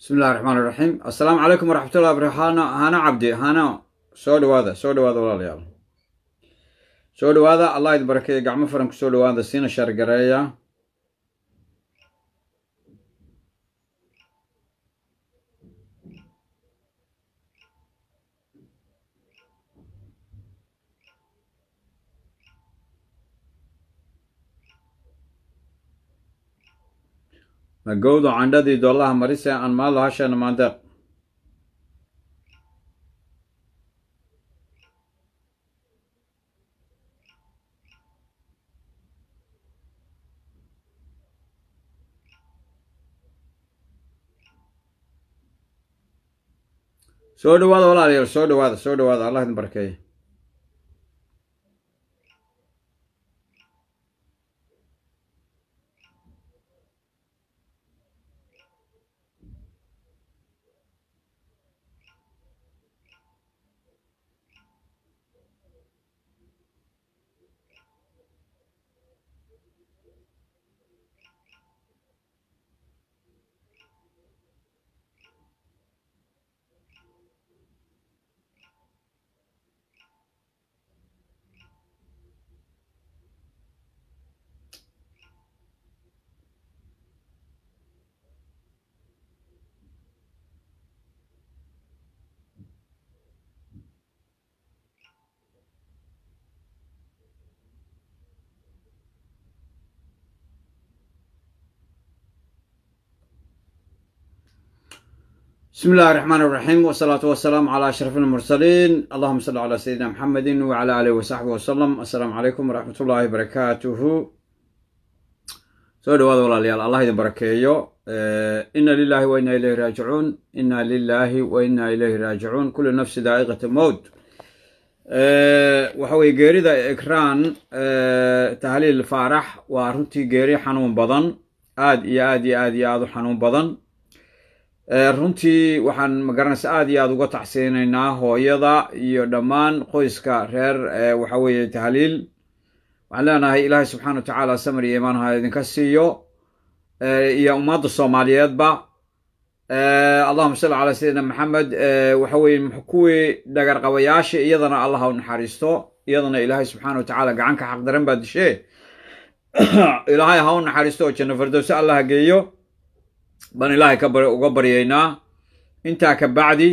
bismi illahi raxmaan iraxiim assalaamu calaykum waraxmatullahi barakaatu hano hano cabdi hano soo dhawaada soo dhawaada walaalayaal soo dhawaada allah idin barakeeya gacmo faran ku soo dhawaada siina shaargareeya magowdo candhadii doolaha marise aan maalo hashana maandeeq soo dhawaada walaalayaal soo dhawaada soo dhawaada allah idin barkeeya بسم الله الرحمن الرحيم والصلاة والسلام على أشرف المرسلين اللهم صل على سيدنا محمد وعلى آله وصحبه وسلم السلام عليكم ورحمة الله وبركاته soo dhawaada walaalayaal allah idin barakeeyo ina lilahi wa ina ilayhi raajicuun ina lilahi wa ina ilayhi raajicuun kullu nafsi daa'iqat mowt waxa weye geerida ekraan tahliil faarax waa runtii geeri xanuun badan aad iyo aad iyo aad iyo aad u xanuun badan runtii waxaan magaranaysa aad iyo aad uga tacsiyinaynaa hooyada iyo dhammaan qoyska reer waxa weeye tahliil waxaan leenahay ilaahay subxana wa tacaala samir iyo imaan ha idinka siiyo iyo ummadda soomaaliyeedba allahuma salli calaa sayidina maxamed waxa weye kuwii dhagarqabayaasha iyadana allah ha u naxariisto iyadana ilaahay subxana wa tacaala gacanka xaqdaran baa dishee ilaahay ha u naxariisto oo janno fardowse allah ha geeyo baan ilaahay ka uga baryaynaa intaa ka bacdi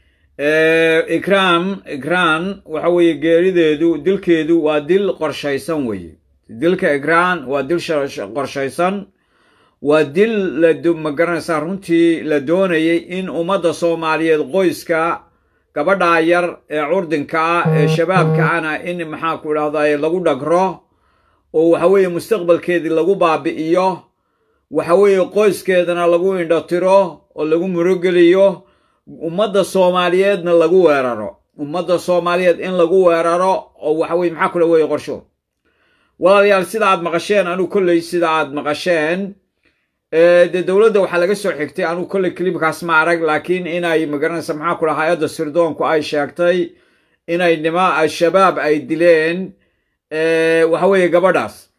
ikraan ikraan waxa weeye geerideedu dilkeedu waa dil qorshaysan weeye dilka ikraan waa dil qorshaysan waa dil la magaranaysaa runtii la doonayay in ummadda soomaaliyeed qoyska gabadhaa yar ee curdinka ah ee shabaabka ana in maxaa ku idhahday lagu dhagro oo waxa weeye mustaqbalkeedii lagu baabi'iyo waxa weeye qoyskeedana lagu indhotiro oo lagu murogeliyo ummadda soomaaliyeedna lagu weeraro ummadda soomaaliyeed in lagu weeraro oo waxa weye maxaa kula weeye qorsho walaalayaal sida aad maqasheen anuu kolley sida aad maqasheen dee dowladda waxaa laga soo xigtay anuu kolley clibkaas ma arag laakiin inay magaranaysa maxaa kula hay-adda sirdoonku ay sheegtay inay nima al-shabaab ay dileen waxa weeye gabadhaas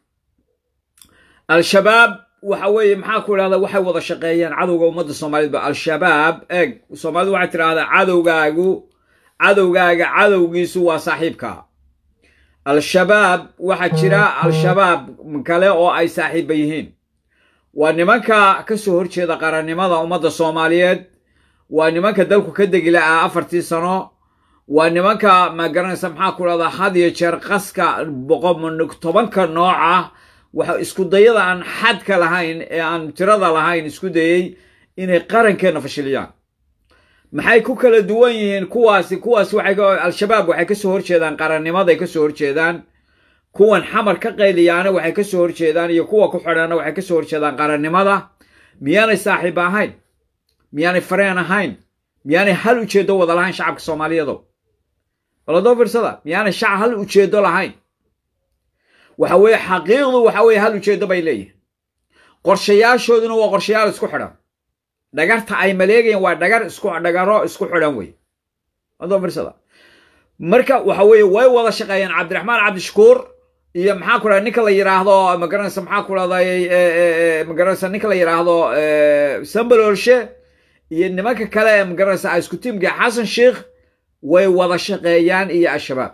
al-shabaab waxa weeye maxaa ku idhahda waxay wada shaqeeyeen cadowga ummadda soomaaliyed ba al-shabaab eeg soomaalidu waxay tidhahdaa cadowgaagu cadowgaaga cadowgiisu waa saaxiibka al-shabaab waxaa jira al-shabaab kale oo ay saaxiiba yihiin waa nimanka ka soo horjeeda qarannimada ummadda soomaaliyeed waa nimanka dalku ka degi la-aa afartii sano waa nimanka ma garanaysa maxaa ku idhahdaa had iyo jeer qaska tobanka nooca waxa isku dayada aan xadka lahayn ee aan tirada lahayn isku dayey inay qarankeenna fashiliyaan maxay ku kala duwan yihiin kuwaasi kuwaasi waxay al-shabaab waxay kasoo horjeedaan qarannimaday kasoo horjeedaan kuwan xamar ka qayliyaana waxay kasoo horjeedaan iyo kuwa ku xidhaana waxay kasoo horjeedaan qarannimada miyaanay saaxiib ahayn miyaanay fareen ahayn miyaanay hal ujeedo wada lahayn shacabka soomaaliyeedo baladoo firsada miyaanay shac hal ujeedo lahayn waxa weeye xaqiiqdu waxa weye hal ujeedo bay leeyihin qorshayaashooduna waa qorshayaal isku xidhan dhagarta ay maleegayeen waa dhagar isku dhagaro isku xidhan wey adoo firsada marka waxa weeye way wada shaqeeyeen cabdiraxmaan cabdishakuur iyo maxaa ku dhahay ninka la yidhaahdo magaranaysa maxaa ku dhahday magaranaysa ninka la yidhaahdo sambalorshe iyo nimanka kale ee magaranaysa isku tiimka xasan sheikh way wada shaqeeyaan iyo al-shabaab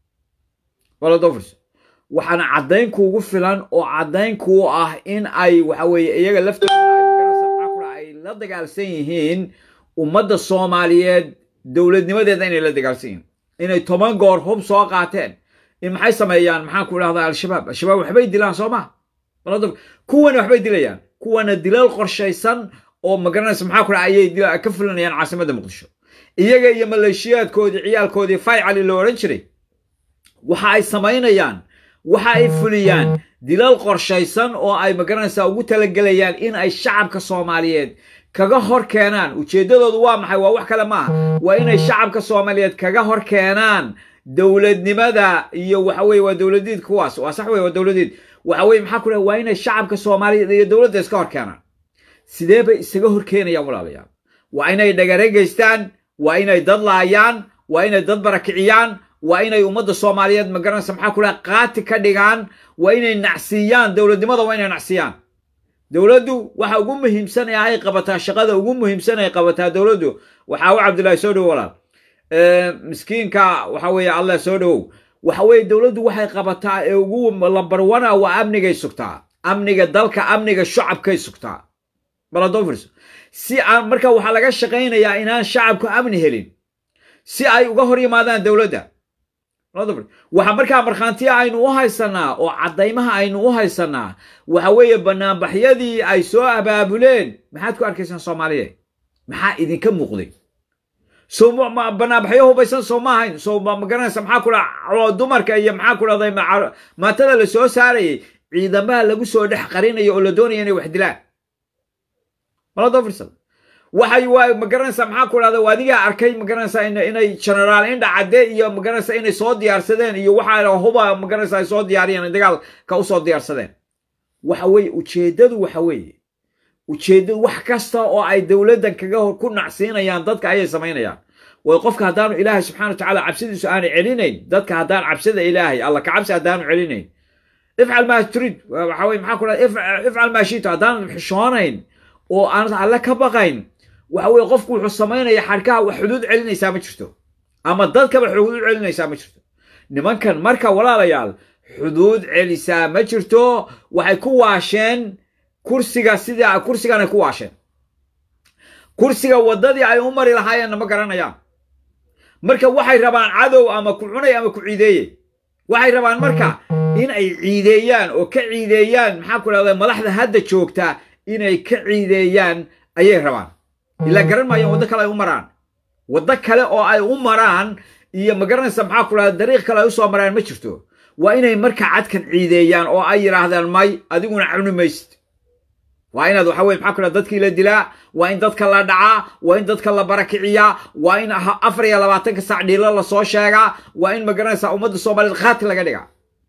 waladofris waxaana caddayn kuugu filan oo caddayn kuu ah in ay waxa weeye iyaga laftooda ay la dagaalsan yihiin ummadda soomaaliyeed dowladnimadeeda inay la dagaalsan yihiin inay toban goor hub soo qaateen in maxay sameeyaan maxaan ku idhahdaa al-shabaab al-shabaab waxbay dilaan soo ma kuwana waxbay dilayaan kuwana dilal qorshaysan oo magaranaysa maxaa ku dhaha ayay ka fulinayaan caasimadda muqdisho iyaga iyo maleeshiyaadkoodii ciyaalkoodii faycali loo odhan jiray waxa ay samaynayaan waxa ay fuliyaan dilal qorshaysan oo ay magaranaysaa ugu talagelayaan in ay shacabka soomaaliyeed kaga hor keenaan ujeeddadoodu waa maxay waa wax kale maaha waa inay shacabka soomaaliyeed kaga hor keenaan dowladnimada iyo waxa weye waa dowladiid kuwaas waa sax wey waa dowladiid waxa weye maxaa ku dhaha waa inay shacabka soomaaliyeed iyo dowladda iska hor keenaan sidee bay isaga hor keenayaan walaalayaal waa inay dhagare geystaan waa inay dad laayaan waa inay dad barakiciyaan waa inay ummadda soomaaliyeed magaranaysa maxaa ku dhaha qaati ka dhigaan waa inay nacsiiyaan dowladnimada waa inay nacsiiyaan dowladdu waxa ugu muhiimsan ee ay qabataa shaqada ugu muhiimsan ay qabataa dowladdu waxaa u cabdullaahi soo dhowo walaal miskiinka waxa weeye allah soo dhowow waxa weeye dowladdu waxay qabataa ee ugu lambarwana waa amnigay sugtaa amniga dalka amniga shacabkay sugtaa baladofris si aan marka waxaa laga shaqaynayaa inaan shacabku amni helin si ay uga hor yimaadaan dowladda waxa markaa markhaantiya aynu u haysanaa oo caddaymaha aynu u haysanaa waxa weeye banaanbaxyadii ay soo abaabuleen maxaad ku arkaysaan soomaaliya maxaa idinka muuqday so banaanbaxyo hubaysan soo ma ahayn so magaranaysa maxaa ku dhaha dumarka iyo maxaa ku dhahday maatada la soo saarayay ciidamaha lagu soo dhex qarinayo oo la doonaya inay wax dilaan maladofrisal waxay waa magaranaysaa maxaa ku dhahda adigaa arkay magaranaysaa inay generaal indha cadde iyo magaranaysaa inay soo diyaarsadeen iyo waxa huba magaranaysaa ay soo diyaariyeen dagaalka usoo diyaarsadeen waxa weeye ujeeddadu waxa weeye ujeeddadu wax kasta oo ay dowladdan kaga hor ku nacsiinayaan dadka ayay samaynayaan way qofka haddaanu ilaahay subxana wa tacala cabsidiisu aanu celinayn dadka haddaan cabsida ilaahay alla ka cabsi haddaanu celinayn ifcal maa turid waxa weye maxaa ku dhahda ifcal maa shito haddaan xishoonayn oo aanad alle ka baqayn waxa weye qofku wuxuu samaynaya xadhkaha wax xuduud celinaysaa ma jirto ama dadkaba xuduud celinaysaa ma jirto nimankan marka walaalayaal xuduud celisaa ma jirto waxay ku waasheen kursiga sida kursiganay ku waasheen kursiga waddadii ay u mari lahaayeenna ma garanayaan marka waxay rabaan cadow ama ku cunay ama ku ciideeye waxay rabaan marka in ay ciideeyaan oo ka ciideeyaan maxaa ku dhahda madaxda hadda joogta inay ka ciideeyaan ayay rabaan ilaa garan maayaan waddo kale ay u maraan waddo kale oo ay u maraan iyo magaranaysa maxaa ku dhahda dariiq kale ay usoo maraan ma jirto waa inay marka cadkan ciideeyaan oo ay yidhaahdaan may adiguna cuni maysid waa inaad waxa weye maxaa ku dhahda dadkii la dilaa waa in dadka la dhacaa waa in dadka la barakiciyaa waa in afar iyo labaatanka sac dhiilo lasoo sheegaa waa in magaranaysa ummadda soomaaliyeed khaati laga dhigaa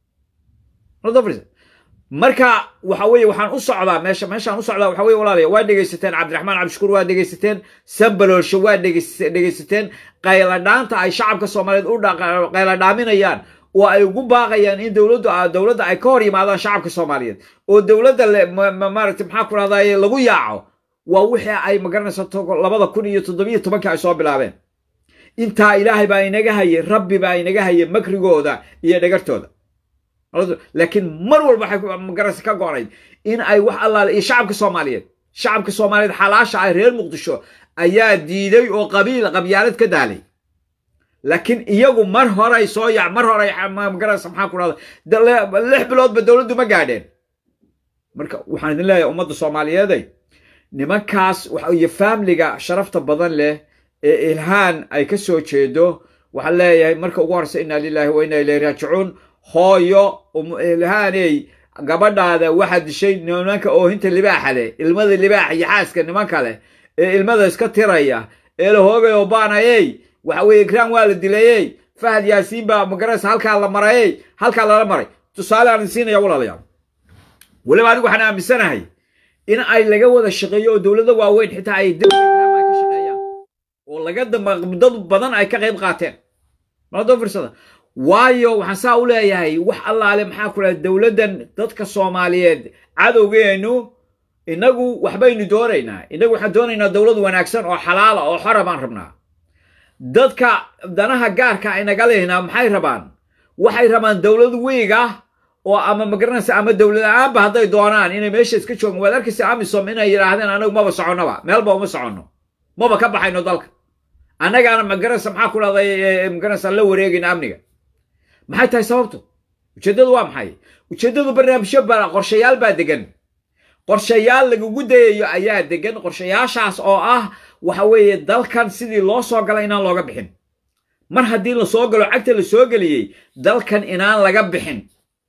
marka waxa weye waxaan u socdaa meesha meeshaan u socdaa waxa weye walaalaya waa dhegaysateen cabdiraxmaan cabdishukuur waa dhegaysateen sambaloolsho waa dhegaysateen qayladhaanta ay shacabka soomaaliyeed u qayladhaaminayaan oo ay ugu baaqayaan in dowladdu dowladda ay ka hor yimaadaan shacabka soomaaliyeed oo dowladda maaragtay maxaa ku dhahdaye lagu yaaco waa wixii ay magaranaysa labada kun iyo toddobiyo tobankii ay soo bilaabeen intaa ilaahay baa inaga hayay rabbi baa inaga hayay makrigooda iyo dhagartooda laakiin mar walba waxay magaranaysa ka go-nayd in ay wax allaale iyo shacabka soomaaliyeed shacabka soomaaliyeed xalaasha ay reer muqdisho ayaa diiday oo qabiil qabyaalad ka daalay laakiin iyagu mar horay soo yac mar horay magaranaysa maxaa ku dhahda lix biloodba dowladdu ma gaadheen marka waxaan idin leeyahay ummadda soomaaliyeeday nimankaas iyo faamliga sharafta badan leh ee ilhaan ay ka soo jeedo waxaan leeyahay marka ugu horeysa inna lilahi wa inna ilayhi raajicuun hooyo ilhaaney gabadhaada waxaa dishay nimanka oohinta libaaxa leh ilmada libaaxa iyo xaaska nimanka leh ee ilmada iska tiraya ee la hoogay oo baanayey waxa weye ikraan waa la dilayey fahad yaasiin baa magaraysa halkaa la marayey halkaa lala maray tusaale aan siinaya walaalayaal weliba anigu waxaan aaminsanahay in ay laga wada shaqeeyo oo dowlada waaweyn xitaa ay dowlada ka shaqeeyaan oo laga dad badan ay ka qayb qaateen maladoo firsada waayo waxaan saa u leeyahay wax allaale maxaa ku dhaha dowladdan dadka soomaaliyeed cadowgeenu innagu waxbaynu doonaynaa innagu waxaan doonaynaa dowlad wanaagsan oo xalaala oo xora baan rabnaa dadka danaha gaarka aynaga lehnaa maxay rabaan waxay rabaan dowlad wiig ah oo ama magaranaysa ama dowlad la-aanba hadday doonaan inay meesha iska joogaan waad arkaysa amisom inay yidhaahdeen anagu maba soconnaba meelba uma soconno maba ka baxayno dalka annagaana magaranaysa maxaa ku dhahday magaranaysa la wareegayna amniga maxay tahay sababtu ujeeddadu waa maxay ujeeddadu barnaamijyo ba qorshayaal baa degan qorshayaal lagugu dayayo ayaa degan qorshayaashaas oo ah waxa weeye dalkan sidii loo soo galay inaan looga bixin mar haddii la soo galo cagta la soo geliyey dalkan inaan laga bixin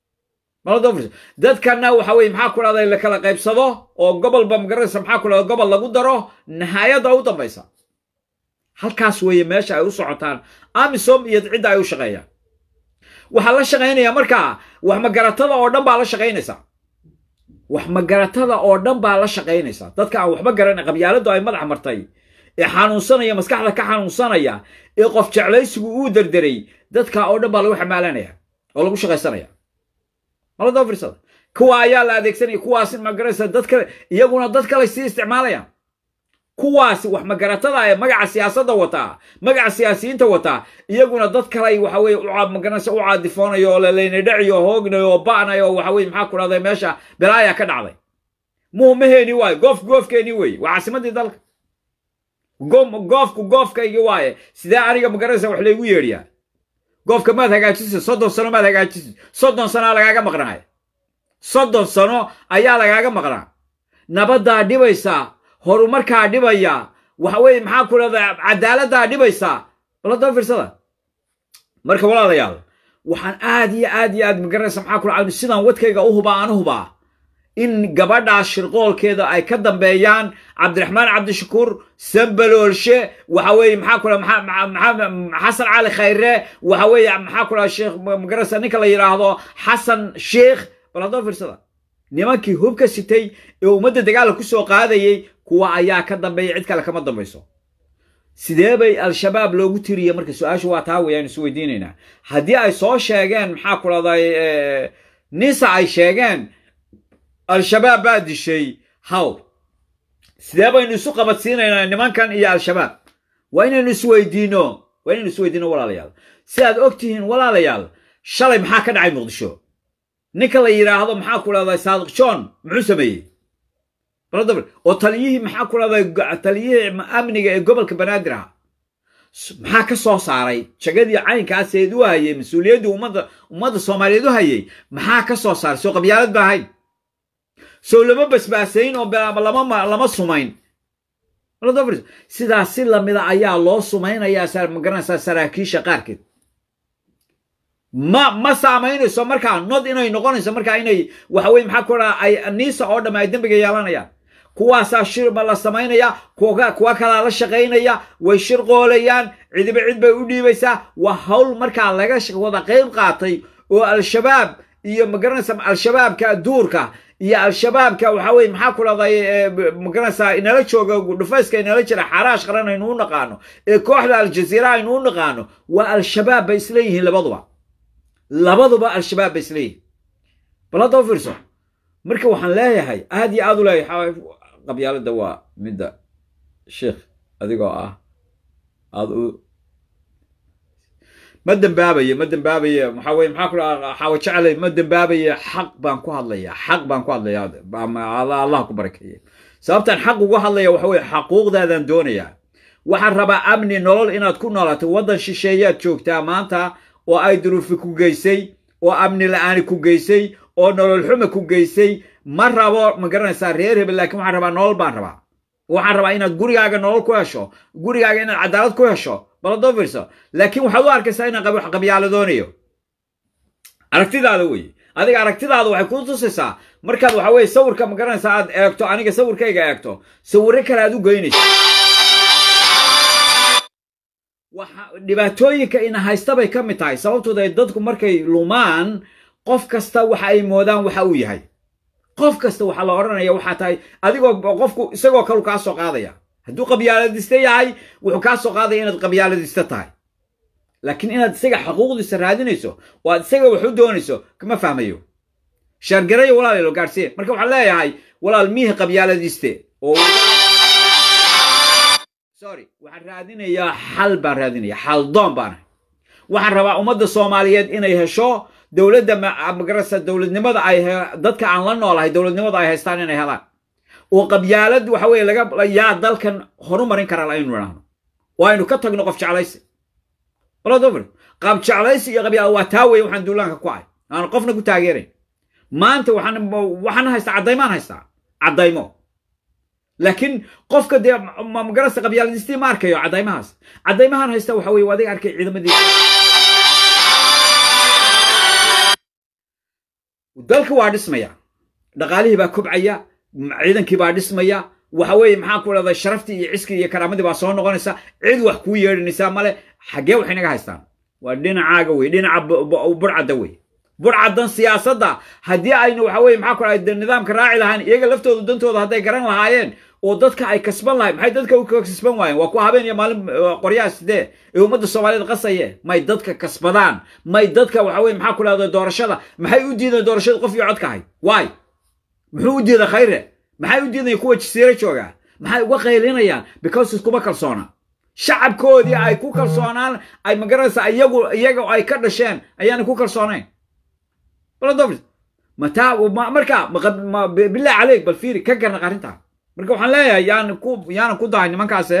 dadkanna waxa weye maxaa ku dhahday la kala qaybsado oo gobolba magaranaysa maxaa ku dhahda gobol lagu daro nihaayadda u dambaysa halkaas weeye meesha ay u socotaan amisom iyo cidda ay u shaqeeyaan waxaa la shaqaynaya markaa wax magaratada oo dhan baa la shaqaynaysa wax magaratada oo dhan baa la shaqaynaysa dadka aan waxba garanay qabyaaladu ay madax martay ee xanuunsanaya maskaxda ka xanuunsanaya ee qof jeclaysigu uu derderay dadka oo dhan baa lagu xamaalanaya oo lagu shaqaysanaya malada firsada kuwa ayaa la adeegsanaya kuwaas magaranaysa dad kale iyaguna dad kale sii isticmaalayaan kuwaas wax magaratada ee magaca siyaasadda wataa magaca siyaasiyiinta wataa iyaguna dad kale waxa weye magaranaysa u caadifoonayo oo lalayna dhaciyo hoognayo oo ba'nayo oo waxa weye maxaa ku dhahday meesha belaaya ka dhacday muumaheeni waaye goof goofkeeni weeye waa caasimadii dalka goofku goofkaygi waaye sidee aniga magaranaysa wax laygu yeedhiyaa goofka maad hagaajisid soddon sano maad hagaajisid soddon sanoa lagaaga maqnaaya soddon sano ayaa lagaaga maqnaa nabaddaa dhibaysaa horumarkaa dhibaya waxa weye maxaa ku dhahda cadaaladdaa dhibaysaa balada firsada marka walaalayaal waxaan aad iyo aad iyo aad magaranaysa maxaa ku dhaca sidaan wadkayga u hubaa aan u hubaa in gabadhaas shirqoolkeeda ay ka dambeeyaan cabdiraxmaan cabdishakuur sambaloolshe waxa weeye maxaa ku xasan cali khayre waxa weeye maxaa ku dhaha sheekh magaranaysa ninka la yidhaahdo xasan sheikh bal haddoo fiirsada nimankii hubka sitay ee ummadda dagaala ku soo qaadayey kuwa ayaa ka dambeeya cid kale kama dambayso sidee bay al-shabaab loogu tiriye marka su-aashu waa taa weyaan is weydiinaynaa haddii ay soo sheegeen maxaa ku dhahday nisa ay sheegeen al-shabaab baa dishay haw sidee baynu isu qabadsiinaynaa nimankan iyo al-shabaab waa inaynu isweydiino waa inaynu isweydiino walaalayaal si aad og tihiin walaalayaal shalay maxaa ka dhacay muqdisho ninka la yidhaahdo maxaa ku dhahday saadiq john muxuu sameeyey oo taliyihii maxaa ku dhahday taliyihii amniga ee gobolka banaadir aha maxaa ka soo saaray jagadii caynkaaseed u hayay mas-uuliyaddii ummadda ummadda soomaaliyeed u hayay maxaa ka soo saaray soo qabyaalad ba ahayn soo lama basbaasayn oo lama lama sumayn sidaas si lamida ayaa loo sumaynayaa magaranaysaa saraakiisha qaarkeed ma ma saamaynayso markaa nod inay noqonayso markaa inay waxa weye maxaa ku dhaha ay niisa oo dhamme ay dembiga yeelanayaan kuwaasaa shirma la samaynaya kuwa kalaa la shaqaynaya way shirqoolayaan cidiba cid bay u dhiibaysaa waa hawl markaa laga wada qayb qaatay oo al-shabaab iyo magaranaysa al-shabaabka duurka iyo al-shabaabka waxa weye maxaa ku dhahday magaranaysaa inala jooga dhufayska inala jira xaraash qaran aynu u naqaano ee kooxda aljaziira aynu u naqaano waa al-shabaab bay isleeyihiin labaduba labaduba al-shabaab bay isleeyihiin bal hadda u fiirso marka waxaan leeyahay aad iyo aad u leeyahay qabyaaladda waa midda sheikh adigoo ah aad u ma dembaabaye ma dembaabaye maxaa weye maxaa ku dhaha xaawo jeclay ma dembaabaye xaq baan ku hadlaya xaq baan ku hadlaya allah ku barakeeye sababtaan xaq ugu hadlaya waxa weye xaquuqdaadaan doonayaa waxaan rabaa amni nolol inaad ku noolato waddan shisheeyaad joogtaa maanta oo ay duruufi ku geysay oo amni la-aani ku geysay oo nolol xume ku geysay ma rabo ma garanaysaa reer hebel laakiin waxaan rabaa nolol baan rabaa waxaan rabaa inaad gurigaaga nolol ku hesho gurigaaga inaad cadaalad ku hesho baladoo fiirso laakiin waxaad u arkaysaa inaan wax qabyaaladoonayo aragtidaada weye adiga aragtidaada waxay kuu tusaysaa markaad waxa weye sawirka ma garanaysaa aad eegto aniga sawirkayga eegto sawirro kale aad u geynayso dhibaatooyinka ina haysta bay ka mid tahay sababtooda ay dadku markay lumaan qof kasta waxa ay moodaan waxa uu yahay qof kasta waxaa la odhanaya waxaa tahay adigoo qofku isagoo kalu kaa soo qaadaya hadduu qabyaaladiste yahay wuxuu kaa soo qaadaya inaad qabyaaladiste tahay laakiin inaad isaga xaquuqdiisa raadinayso oo aad isaga wax u doonayso kama fahmayo shaargarayo walaalelo gaadhsiye marka waxaan leeyahay walaal miihi qabyaaladiiste oo sorry waxaan raadinayaa xal baan raadinaya xaldoon baan ahay waxaan rabaa ummadda soomaaliyeed inay hesho dowladda magarasa dowladnimada ay dadka aan la noolahay dowladnimada ay haystaan inay helaan oo qabyaalad waxa weye laga yaa dalkan horumarin karaa aynu idhaahno oo aynu ka tagno qof jeclaysi waladover qaab jeclaysi iyo qabyaala waa taa weye waxaan duulaanka ku ahay aan qofna ku taageerayn maanta waxaan waxaan haystaa caddaymaan haystaa caddaymo laakiin qofka dee magarasa qabyaaladiistii ma arkayo caddaymahaas caddaymahan haysta waxa weye adiga arkay ciidamadii dalka waa dhismaya dhaqaalihii baa kobcaya ciidankii baa dhismaya waxa weeye maxaa ku dhahda sharaftii iyo ciskii iyo karaamadii baa soo noqonaysa cid wax kuu yeedhinaysaa male xaggee waxay naga haystaan waa dhinacaaga wey dhinaca burcadda wey burcaddan siyaasadda haddii aynu waxa weye maxaa ku dhahda nidaamka raaci lahaan iyaga laftooda dantooda hadday garan lahaayeen oo dadka ay kasban lahayn maxay dadka u kasban waayeen waa ku habeen iyo maalin qoryaha sidee ee ummadda soomaaliyeed qasaye may dadka kasbadaan may dadka waxa weye maxaa ku dhahda doorashada maxay u diideen doorashada qof iyo codka ahayd waay muxuu u diiday khayre maxay u diidaya kuwa jasiiro jooga maxay uga qaylinayaan because iskuma kalsoona shacabkoodii ay ku kalsoonaan ay magaranaysa iyagu iyaga ay ka dhasheen ayaana ku kalsoonayn mataa marka billah caleyk bal fiiri ka garnaq arrintaa marka waxaan leeyahay yaan ku yaanan ku dahay nimankaase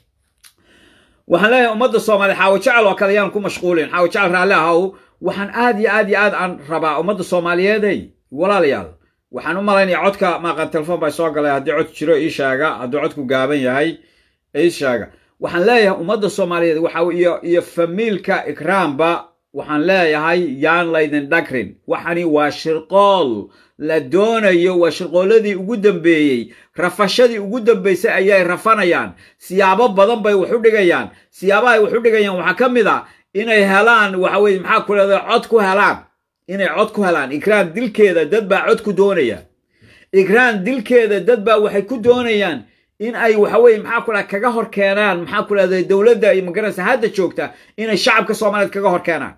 waxaan leeyahay ummadda soomaaliya xaawo jecel oo kale yaan ku mashquulin xaawo jecel raalli ahow waxaan aad iyo aad iyo aad aan rabaa ummadda soomaaliyeeday walaalayaal waxaan u malaynaya codka maaqan telefon baa soo galay haddii cod jiro ii sheega hadduu codku gaaban yahay ii sheega waxaan leeyahay ummadda soomaaliyeed waxa iyo iyo famiilka ikraamba waxaan leeyahay yaan laydin dhagrin waxani waa shirqool la doonayo waa shirqooladii ugu dambeeyey rafashadii ugu dambeysay ayay rafanayaan siyaabo badan bay wax u dhigayaan siyaabahay wax u dhigayaan waxaa ka mid a inay helaan waxa weye maxaa ku leedahay cod ku helaan inay cod ku helaan ikraan dilkeeda dad baa cod ku doonaya ikraan dilkeeda dad baa waxay ku doonayaan in ay waxa weye maxaa ku dhaha kaga hor keenaan maxaa ku dhahda dowladda iyo magaranaysa hadda joogta inay shacabka soomaaliyeed kaga hor keenaan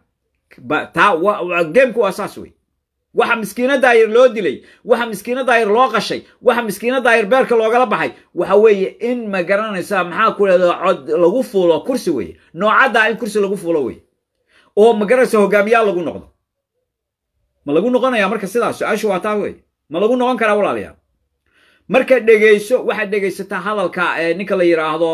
taa geemku waa saas wey waxa miskiinada ayar loo dilay waxa miskiinada ayar loo qashay waxa miskiinada ayar beerka loogala baxay waxa weeye in ma garanaysaa maxaa ku dhahda cod lagu fuulo kursi weye noocaddaa in kursi lagu fuulo weye oo ma garanaysa hogaamiyaal lagu noqdo ma lagu noqonaya marka sidaas su-aashu waa taa weye ma lagu noqon karaa walaalayaal marka dhegayso waxaad dhegaysataa hadalka ninka la yidhaahdo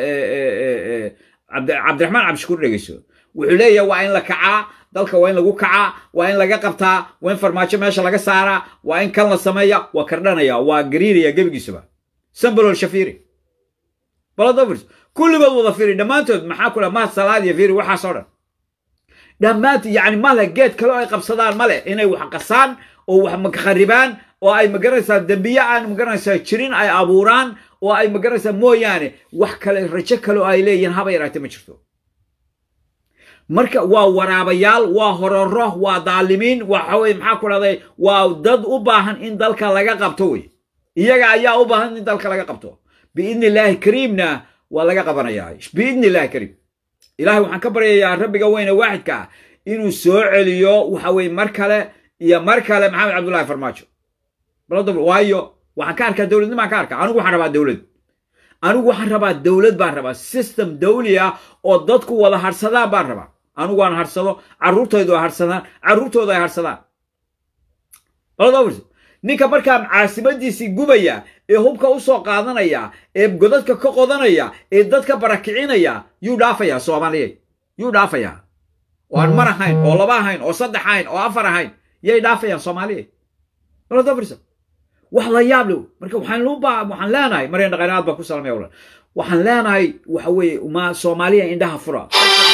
cabdiraxmaan cabdishukuur dhegayso wuxuu leeyahay waa in la kacaa dalka waa in lagu kacaa waa in laga qabtaa waa in farmaajo meesha laga saaraa waa in kan la sameeya waa kardhanaya waa gariiraya gebigiisuba sambalol shafiri baladovers kulligood wada firi dhammaantood maxaa ku dhaha mahad salaad iyo firi waxaasoo dhan dhammaantood yacni male geed kale oo ay qabsadaan male inay wax qasaan oo wax makharibaan oo ay magaranaysaa dembiye aan magaranaysaa jirin ay abuuraan oo ay magaranaysaa mooyaane wax kale rajo kale oo ay leeyihiin haba yaraate ma jirto marka waa waraabayaal waa hororo waa daalimiin waxa weye maxaa ku dhahday waa dad u baahan in dalka laga qabto wey iyaga ayaa u baahan in dalka laga qabto biidni illaahi kariimna waa laga qabanayaa biidni illahi kariim ilahay waxaan ka baryayaa rabbiga weyne waaxidka ah inuu soo celiyo waxa weye mar kale iyo mar kale maxamed cabdullahi farmaajo waayo waxaan ka arkaa dowladnimaan ka arkaa anigu waxaan rabaa dowlad anigu waxaan rabaa dowlad baan rabaa system dawli ah oo dadku wada harsadaan baan rabaa anigu waan harsado carruurtaydu ay harsadaan carruurtooda ay harsadaan ninka markaa caasimadiisii gubaya ee hubka u soo qaadanaya ee godadka ka qodanaya ee dadka barakicinaya yuu dhaafayaa soomaaliyeed yuu dhaafayaa oo aan mar ahayn oo laba ahayn oo saddex ahayn oo afar ahayn yay dhaafayaan soomaaliyeed wax la yaab le marka waxaan waxaan leenahay maryan dhaqanaad baan ku salamaya walaal waxaan leenahay waxa weeye ma soomaaliya indhaha fura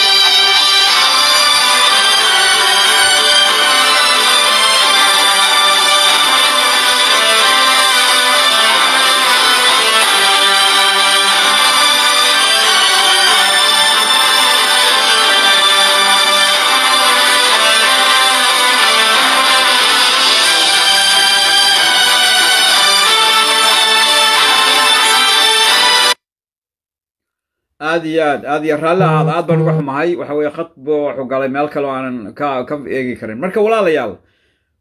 aad iyo aad aad iyo raalli ahaad aad baan uga xumahay waxa weye khad bu wuxuu galay meel kale oo aanan ka ka eegi karin marka walaalayaal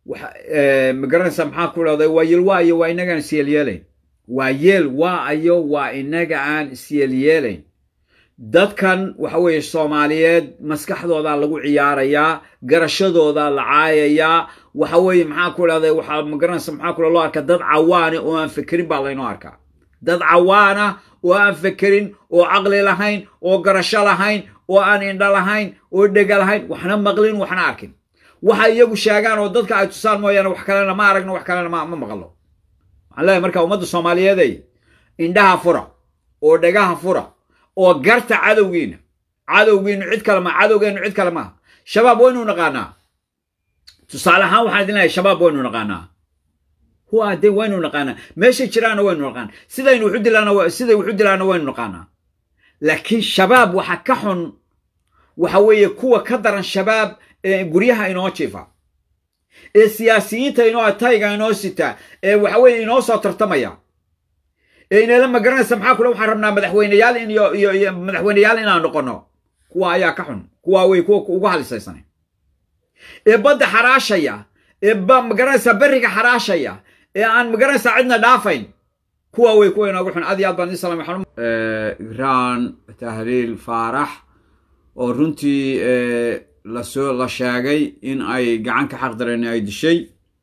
magaranaysa maxaa ku dhahday waa yeel waa ayo waa inagaan isyeelyeelayn waa yeel waa ayo waa inaga aan isyeelyeelayn dadkan waxa weeye soomaaliyeed maskaxdoodaa lagu ciyaarayaa garashadoodaa la caayayaa waxa weeye maxaa ku dhahday waxaa magaranaysa maxaa ku loo arkaa dad cawaane oo aan fekerin baa laynoo arkaa dad cawaana oo aan fekerin oo caqli lahayn oo garasho lahayn oo aan indho lahayn oo dhega lahayn waxna maqlin waxna arkin waxa iyagu sheegaan oo dadka ay tusaan mooyaane wax kalena ma aragno wax kalena ma maqlo waxaan leeyahay marka ummadda soomaaliyeeday indhaha fura oo dhegaha fura oo garta cadowgiina cadowgiinu cid kale ma cadowgeenu cid kale maaha shabaab waynu naqaanaa tusaale ahaan waxaan idin leeyahay shabaab waynu naqaanaa huwa de waynu naqaanaa meeshay jiraana waynu naqaanaa sidaynu wuxu dilaana siday wuxu dilaana waynu naqaanaa laakiin shabaab waxa ka xun waxa weeye kuwa ka daran shabaab ee guryaha inoo jiifa ee siyaasiyiinta inoo tayga inoo sita ee waxa weeye inoo soo tartamaya ee inala magaranaysa maxaa kule waxaan rabnaa madaxweyneyaal in iyo iyo iyo madaxweyneyaal inaan noqono kuwa ayaa ka xun kuwa wey kuwa ugu halisaysanay ee badda xaraashaya ee magaranaysa berriga xaraashaya ee aan magaranaysa cidna dhaafayn kuwa wey kuwa inoogu xun aad iyo aad baan idin salamay xanum igraan tahliil faarax oo runtii lasoo la sheegay in ay gacan ka xaqdareen ay dishay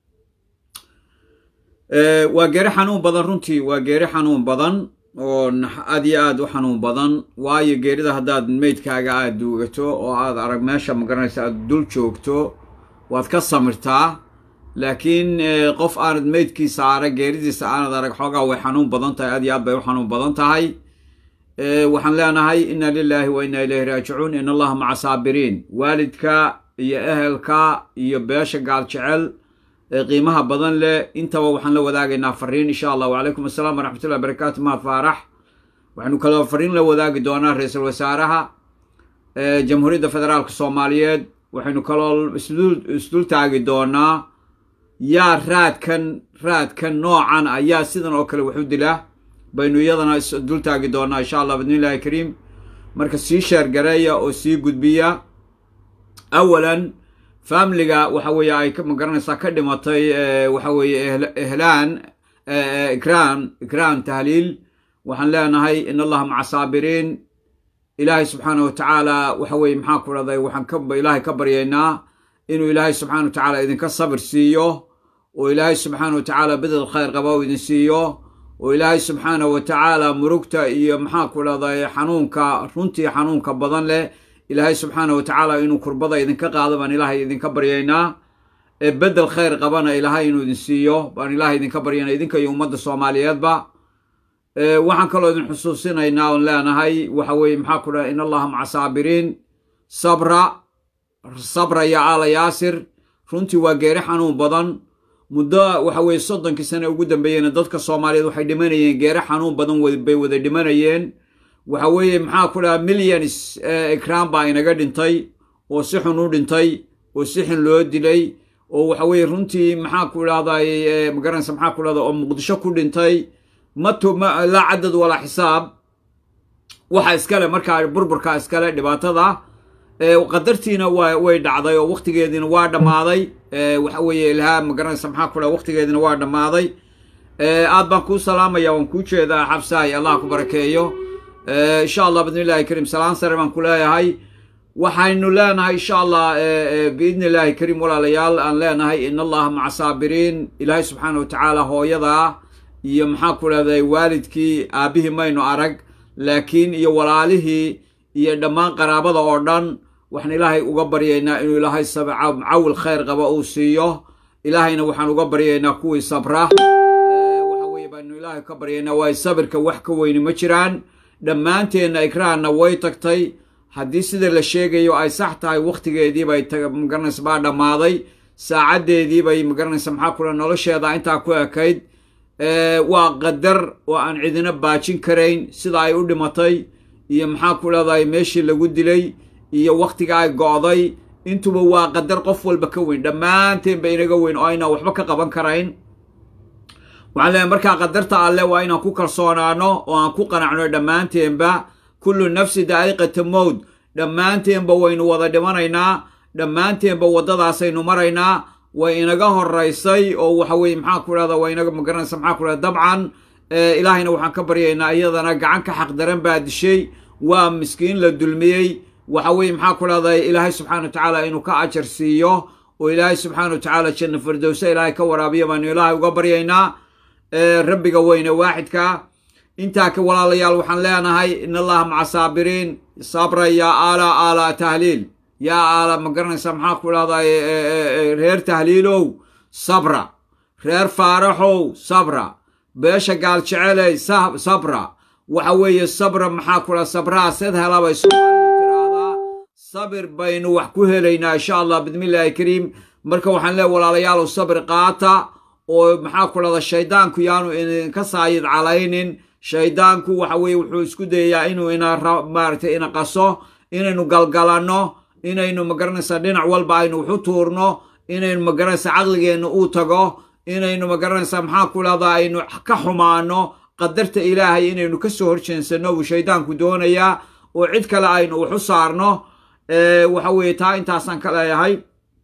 waa geeri xanuun badan runtii waa geeri xanuun badan oo aad iyo aad u xanuun badan waayo geerida haddaad meydkaaga aad duugato oo aad arag meesha magaranaysa aad dul joogto waad ka samirtaa laakiin qof aanad meydkiisa arag geeridiisa aanad arag xoogaa way xanuun badan tahay aad iyo aad bay u xanuun badan tahay waxaan leenahay inna lilaahi wa inna ilayhi raajicuun in allaha maca saabiriin waalidka iyo ehelka iyo beesha gaal jecel ee qiimaha badan leh intaba waxaan la wadaagaynaa fariin insha allah wacalaykum assalam waraxmatullahi barakatu mahad faarax waxaynu kaloo fariin la wadaagi doonaa ra-iisul wasaaraha jamhuuriyadda federaalka soomaaliyeed waxaynu kaloo isdul taagi doonaa yaa raadkan raadkan noocan ayaa sidan oo kale waxu dila baynu iyadana isdul taagi doonaa insha allah bidnillahi kariim marka sii sheergareeya oo sii gudbiya awalan familiga waxa weeye ay magaranaysaa ka dhimatay waxa weeye ehlaan ikraan ikraan tahliil waxaan leenahay in allaha maca saabiriin ilaahay subxaana wa tacaala waxa weye maxaa ku dhahday waxaan ka ilaahay ka baryaynaa inuu ilaahay subxana wa tacaala idinka sabir siiyo oo ilaahay subxaana wa tacaala bedel khayr qaba u idin siiyo oo ilaahay subxaana wa tacaala murugta iyo maxaa ku dhahday xanuunka runtii xanuunka badan leh ilaahay subxaana wa tacaala inuu kurbada idinka qaado baan ilaahay idinka baryaynaa ee bedel khayr qabana ilaahay inuu idin siiyo baan ilaahay idinka baryaynaa idinka iyo ummadda soomaaliyeedba waxaan kaloo idin xusuusinaynaa oon leenahay waxa weeye maxaa ku dhahay in allaha maca saabiriin sabra sabra ya aala yaasir runtii waa geeri xanuun badan muddo waxa weeye soddonkii sane ugu dambeeyeyna dadka soomaaliyeed waxay dhimanayeen geeri xanuun badan bay wada dhimanayeen waxa weeye maxaa ku dhaha millions ikraan baa inaga dhintay oo si xun u dhintay oo si xun loo dilay oo waxa weeye runtii maxaa ku dhahday magaranaysa maxaa ku dhahda oo muqdisho ku dhintay mato laa cadad walaa xisaab waxa iskale markaa burburka iskale dhibaatada qadartiina wa way dhacday oo waktigeediina waa dhammaaday waxa weeye ilhaa magaranaysa maxaa ku dhaha waktigeediina waa dhammaaday aad baan kuu salaamaya waan kuu jeedaa xabsahay allah ku barakeeyo insha allah bidnillahi kariim salaan sare baan ku leeyahay waxaynu leenahay insha allah biidni illahi kariim walaalayaal aan leenahay in allaha maca saabiriin ilaahay subxaana wa tacaala hooyadaa iyo maxaa ku dhahday waalidkii aabbihii maynu arag laakiin iyo walaalihii iyo dhammaan qaraabada oo dhan waxaan ilaahay uga baryaynaa inuu ilaahay cawil khayr qaba uu siiyo ilaahayna waxaan uga baryaynaa kuwii sabra waxa weye baanu ilaahay ka baryaynaa waayo sabirka wax ka weyni ma jiraan dhammaanteenna ikraanna way tagtay haddii sida la sheegayo ay sax tahay wakhtigeediibay magaranaysa baa dhammaaday saacaddeediibay magaranaysa maxaa kula nolosheeda intaa ku ekayd waa qadar oo aan cidina baajin karayn sida ay u dhimatay iyo maxaa ku leedahay meeshii lagu dilay iyo wakhtiga ay go'day intuba waa qadar qof walba ka weyn dhammaanteenba inaga weyn oo aynaan waxba ka qaban karayn waxaan leeyahay markaa qadarta alleh waa inaan ku kalsoonaano oo aan ku qanacno dhammaanteenba kullu nafsi daa'iqata mowd dhammaanteenba waynu wada dhimanaynaa dhammaanteenba waddadaasaynu maraynaa way inaga horaysay oo waxa weye maxaa ku dhahda waa inaga magaranaysa maxaa ku dhahda dabcan ilaahayna waxaan ka baryaynaa iyadana gacan ka xaqdaran baa dishay waa miskiin la dulmiyey waxa weye maxaa ku dhahda ilaahay subxana wa tacaala inuu ka ajar siiyo oo ilaahay subxaana wa tacaala janna firdowsa ilaahay ka waraabiya baanu ilaahay uga baryaynaa rabbiga weyne waaxidka intaa ka walaalayaal waxaan leenahay in allaha maca saabiriin sabra yaa aala aala tahliil yaa aala ma garanaysa maxaa ku dhahda reer tahliilow sabra reer faaraxow sabra beesha gaal jeceley sabra waxa weeye sabra maxaa ku dhaha sabraha sed helabay soomaalidu tiraahdaa sabir baynu wax ku helaynaa insha allah bidmillahi kariim marka waxaan leeay walaalayaalow sabir qaata oo maxaa ku dhahda shaydaanku yaanu idinka saayid calaynin shaydaanku waxa weye wuxuu isku dayayaa inuu ina maaragtay ina qaso inaynu galgalanno inaynu magaranaysaa dhinac walba aynu waxu tuurno inaynu magaranaysaa caqligeenna uu tago inaynu magaranaysaa maxaa ku dhahdaa aynu ka xumaano qadarta ilaahay inaynu ka soo horjeensanno buu shaydaanku doonayaa oo cid kale aynu waxu saarno waxa weeye taa intaasaan ka leeyahay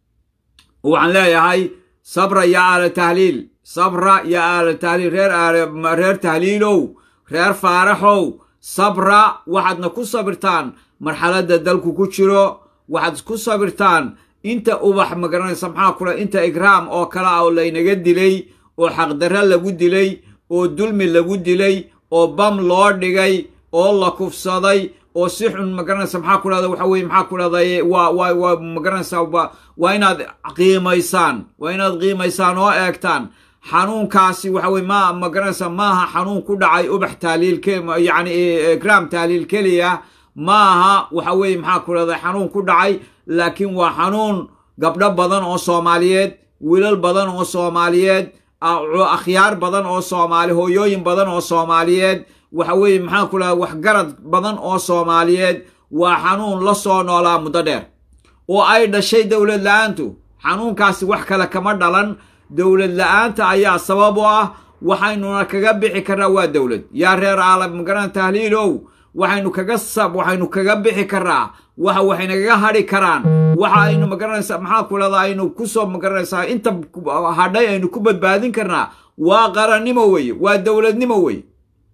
waxaan leeyahay sabra ya aala tahliil sabra ya aala tahliil reer reer tahliilow reer faaraxow sabra waxaadna ku sabirtaan marxaladda dalku ku jiro waxaad ku sabirtaan inta ubax magaranaysa maxaa kula inta igraam oo kale ah oo laynaga dilay oo xaqdarra lagu dilay oo dulmi lagu dilay oo bam loo dhigay oo la kufsaday oo si xun magaranaysa maxaa ku dhahda waxa weye maxaa ku dhahday waa waa waa magaranaysa waa inaad qiimaysaan waa inaad qiimaysaan oo eegtaan xanuunkaasi waxa weye ma magaranaysa maaha xanuun ku dhacay ubax taaliil yacni igraam taaliil keliya maaha waxa weye maxaa ku dhahday xanuun ku dhacay laakiin waa xanuun gabdho badan oo soomaaliyeed wiilal badan oo soomaaliyeed akhyaar badan oo soomaali hooyooyin badan oo soomaaliyeed waxa weeye maxaa ku dhaha waxgarad badan oo soomaaliyeed waa xanuun la soo noolaa muddo dheer oo ay dhashay dowlad la-aantu xanuunkaasi wax kale kama dhalan dowlad la-aanta ayaa sabab u ah waxaynuna kaga bixi karnaa waa dowlad yaa reer aalab magaran tahliilow waxaynu kaga sab waxaynu kaga bixi karnaa waxa waxaynagaga hadhi karaan waxa aynu magaranaysaa maxaa ku dhahda aynu kusoo magaranaysaa inta hadhay aynu ku badbaadin karnaa waa qarannimo weye waa dowladnimo weye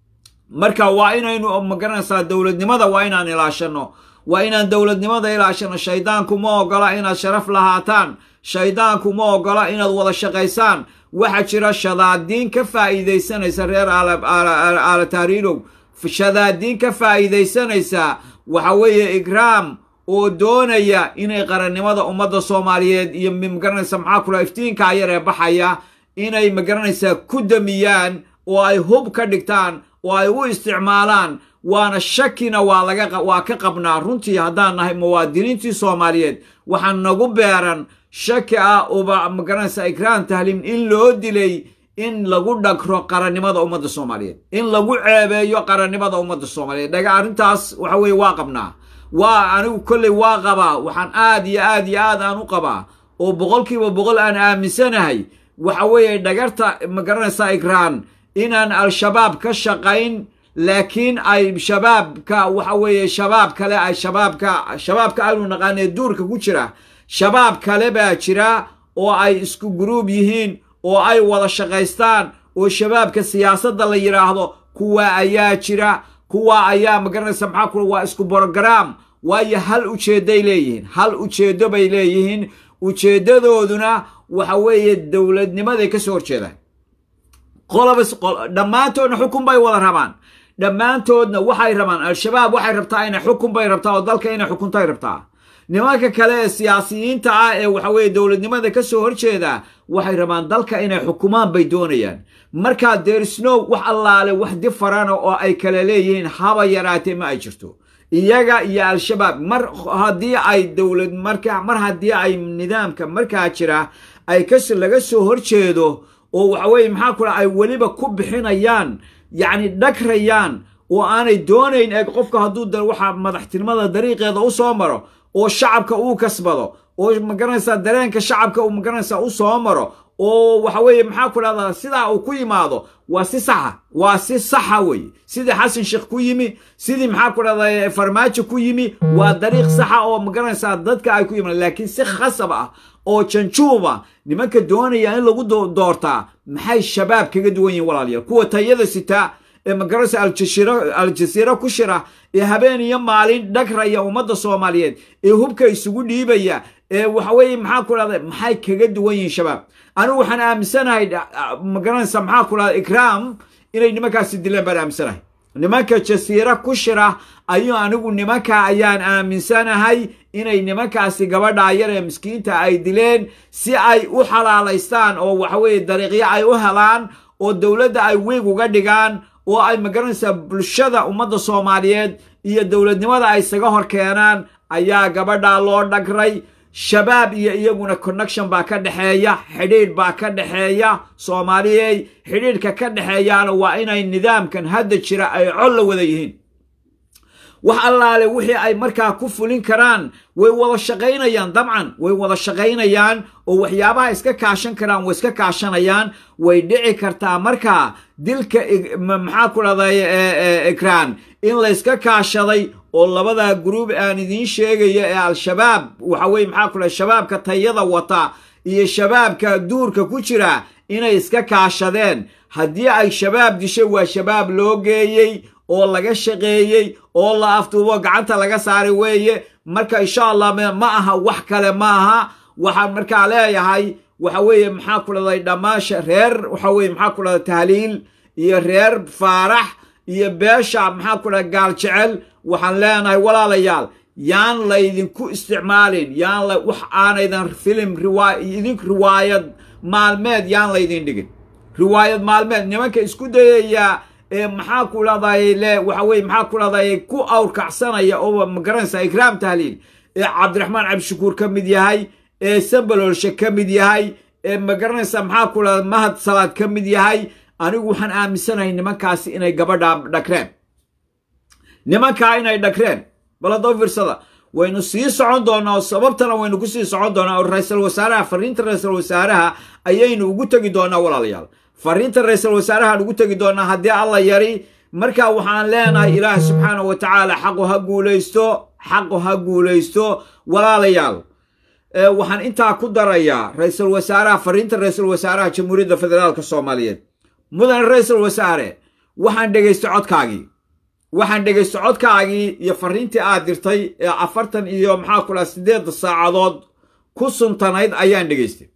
marka waa inaynu magaranaysaa dowladnimada waa inaan ilaashanno waa inaan dowladnimada ilaashanno shaydaanku ma ogola inaad sharaf lahaataan shaydaanku ma ogola inaad wada shaqaysaan waxaa jira shadaadiin ka faa'iidaysanaysa reer aala tahriilow shadaadiin ka faa'iidaysanaysa waxa weeye igraam oo doonaya inay qarannimada ummadda soomaaliyeed iyo magaranaysa maxaa kula iftiinkaa yar ee baxaya inay magaranaysaa ku damiyaan oo ay hub ka dhigtaan oo ay u isticmaalaan waana shakina waa laga waa ka qabnaa runtii haddaan nahay muwaadiniintii soomaaliyeed waxaa nagu beeran shaki ah uba magaranaysa ikraam tahliim in loo dilay in lagu dhagro qarannimada ummadda soomaaliyeed in lagu ceebeeyo qarannimada ummadda soomaaliyeed dhaga arrintaas waxa weeye waa qabnaa waa anigu kolley waa qabaa waxaan aad iyo aad iyo aad aan u qabaa oo boqolkiiba boqol aan aaminsanahay waxa weeye dhagarta magaranaysa ikraan inaan al-shabaab ka shaqayn laakiin ay shabaabka waxa weeye shabaab kale ay shabaabka shabaabka aynu naqaanee duurka ku jira shabaab kale baa jira oo ay isku guruub yihiin oo ay wada shaqaystaan oo shabaabka siyaasadda la yidhaahdo kuwa ayaa jira kuwa ayaa magaranaysa maxaa kula waa isku brograam waayo hal ujeedday leeyihiin hal ujeeddo bay leeyihiin ujeeddadooduna waxa weeye dowladnimaday ka soo horjeedaan qolobas dhammaantoodna xukun bay wada rabaan dhammaantoodna waxay rabaan al-shabaab waxay rabtaa inay xukun bay rabtaa oo dalka inay xukuntay rabtaa nimanka kale ee siyaasiyiinta ah ee waxa weeye dowladnimada ka soo horjeeda waxay rabaan dalka inay xukumaan bay doonayaan markaa derisnow wax allaale wax difarana oo ay kala leeyihiin haba yaraatee ma ay jirto iyaga iyo al-shabaab mar haddii ay dowlad marka mar haddii ay nidaamka markaa jira ay kas laga soo horjeedo oo waxa weeye maxaa kula ay weliba ku bixinayaan yacni dhagrayaan oo aanay doonayn eeg qofka hadduu da waxa madaxtinimada dariiqeeda u soo maro oo shacabka uu kasbado oo magaranaysaa dareenka shacabka uu magaranaysaa u soo maro oo waxa weeye maxaa ku dhahdaa sidaa uu ku yimaado waa si saxa waa si saxa weeye sidii xasan sheekh ku yimi sidii maxaa ku dhahdaa farmaajo ku yimi waa dariiq saxa oo magaranaysaa dadka ay ku yimaan laakiin si khasab ah oo janjuuba nimanka doonaya in lagu doortaa maxay shabaab kaga duwan yihin walaalayaal kuwa tayada sitaa ee magaranaysa aljasiira ku shira ee habeen iyo maalin dhagraya ummadda soomaaliyeed ee hubka isugu dhiibaya ee waxaweye maxaa ku dhahda maxay kaga duwan yihiin shabaab anigu waxaan aaminsanahay magaranaysa maxaa ku dhahda ikraam inay nimankaasi dileen baan aaminsanahay nimanka jasiira ku shira ayuu anigu nimanka ayaan aaminsanahay inay nimankaasi gabadha yar ee miskiinta ay dileen si ay u xalaalaystaan oo waxaweye dariiqyo ay u helaan oo dowladda ay weeg uga dhigaan oo ay magaranaysaa bulshada ummadda soomaaliyeed iyo dowladnimada ay isaga hor keenaan ayaa gabadha loo dhagray shabaab iyo iyaguna connection baa ka dhexeeya xidhiidh baa ka dhexeeya soomaaliyey xidhiidhka ka dhexeeyaana waa inay nidaamkan hadda jira ay col la wada yihiin wax allaale wixii ay markaa ku fulin karaan way wada shaqaynayaan dabcan way wada shaqaynayaan oo waxyaabaha iska kaashan karaan way iska kaashanayaan way dhici kartaa markaa dilka maxaa ku dhahday ikraan in layska kaashaday oo labada gruub aan idiin sheegayo ee al-shabaab waxa weye maxaa ku dhahay shabaabka tayada wata iyo shabaabka duurka ku jira inay iska kaashadeen haddii ay shabaab dishay waa shabaab loo geeyey oo laga shaqeeyey oo la aftuubo gacanta laga saaray weeye marka insha allah ma aha wax kale ma aha waxaan markaa leeyahay waxa weeye maxaa ku dhahday dhammaasha reer waxa weye maxaa ku dhahday tahliil iyo reer faarax iyo beesha maxaa ku dhahay gaal jecel waxaan leenahay walaalayaal yaan laydinku isticmaalin yaan la wax aanaydan filim riwaay idink riwaayad maalmeed yaan laydin dhigin riwaayad maalmeed nimanka isku dayaya ee maxaa ku dhahday le waxa weye maxaa ku dhahday ku awrkacsanaya oo magaranaysa ikraam tahliil ee cabdiraxmaan cabdishakuur ka mid yahay ee sambaloolshe ka mid yahay ee magaranaysa maxaa ku dhahda mahad salaad ka mid yahay anigu waxaan aaminsanahay nimankaasi inay gabadha dhagreen nimankaa inay dhagreen baladoo fiirsada waynu sii socon doonaa oo sababtana waynu ku sii socon doonaa oo ra-iisul wasaaraha fariinta ra-iisul wasaaraha ayaynu ugu tegi doonaa walaalayaal fariinta ra-iisul wasaarahaan ugu tegi doonaa haddii alla yari marka waxaan leenahay ilaahi subxaana wa tacaala xaqu ha guulaysto xaqu ha guulaysto walaalayaal waxaan intaa ku darayaa ra-iisul wasaaraha fariinta ra-iisul wasaaraha jamhuuriyadda federaalka soomaaliyeed mudane ra-iisul wasaare waxaan dhegaystay codkaagii waxaan dhegaystay codkaagii iyo fariintii aad dirtay ee afartan iyo maxaa ku dhaha siddeedda saacadood ku suntanayd ayaan dhegaystay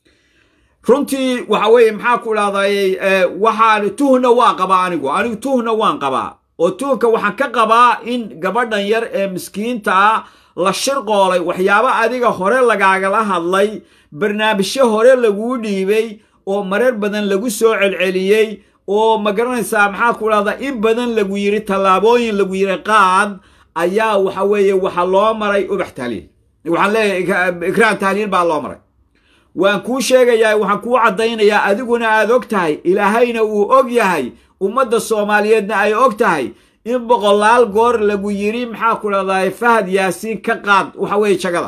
runtii waxa weeye maxaa ku dhahday waxaan tuhna waan qabaa anigu anigu tuhna waan qabaa oo tuhunka waxaan ka qabaa in gabadhan yar ee miskiinta ah la shirqoolay waxyaabo adiga hore lagaagala hadlay barnaamijyo hore laguu dhiibay oo marar badan lagu soo celceliyey oo ma garanaysaa maxaa ku dhahdaa in badan lagu yidhi tallaabooyin lagu yidhi qaad ayaa waxa weeye waxa loo maray ubax tahliil waxaan leeyahay ikraan tahliil baa loo maray waan kuu sheegayaa waxaan kuu caddaynayaa adiguna aad og tahay ilaahayna uu og yahay ummadda soomaaliyeedna ay og tahay in boqolaal goor lagu yidhi maxaa ku dhahdaa fahad yaasiin ka qaad waxa weeye jagada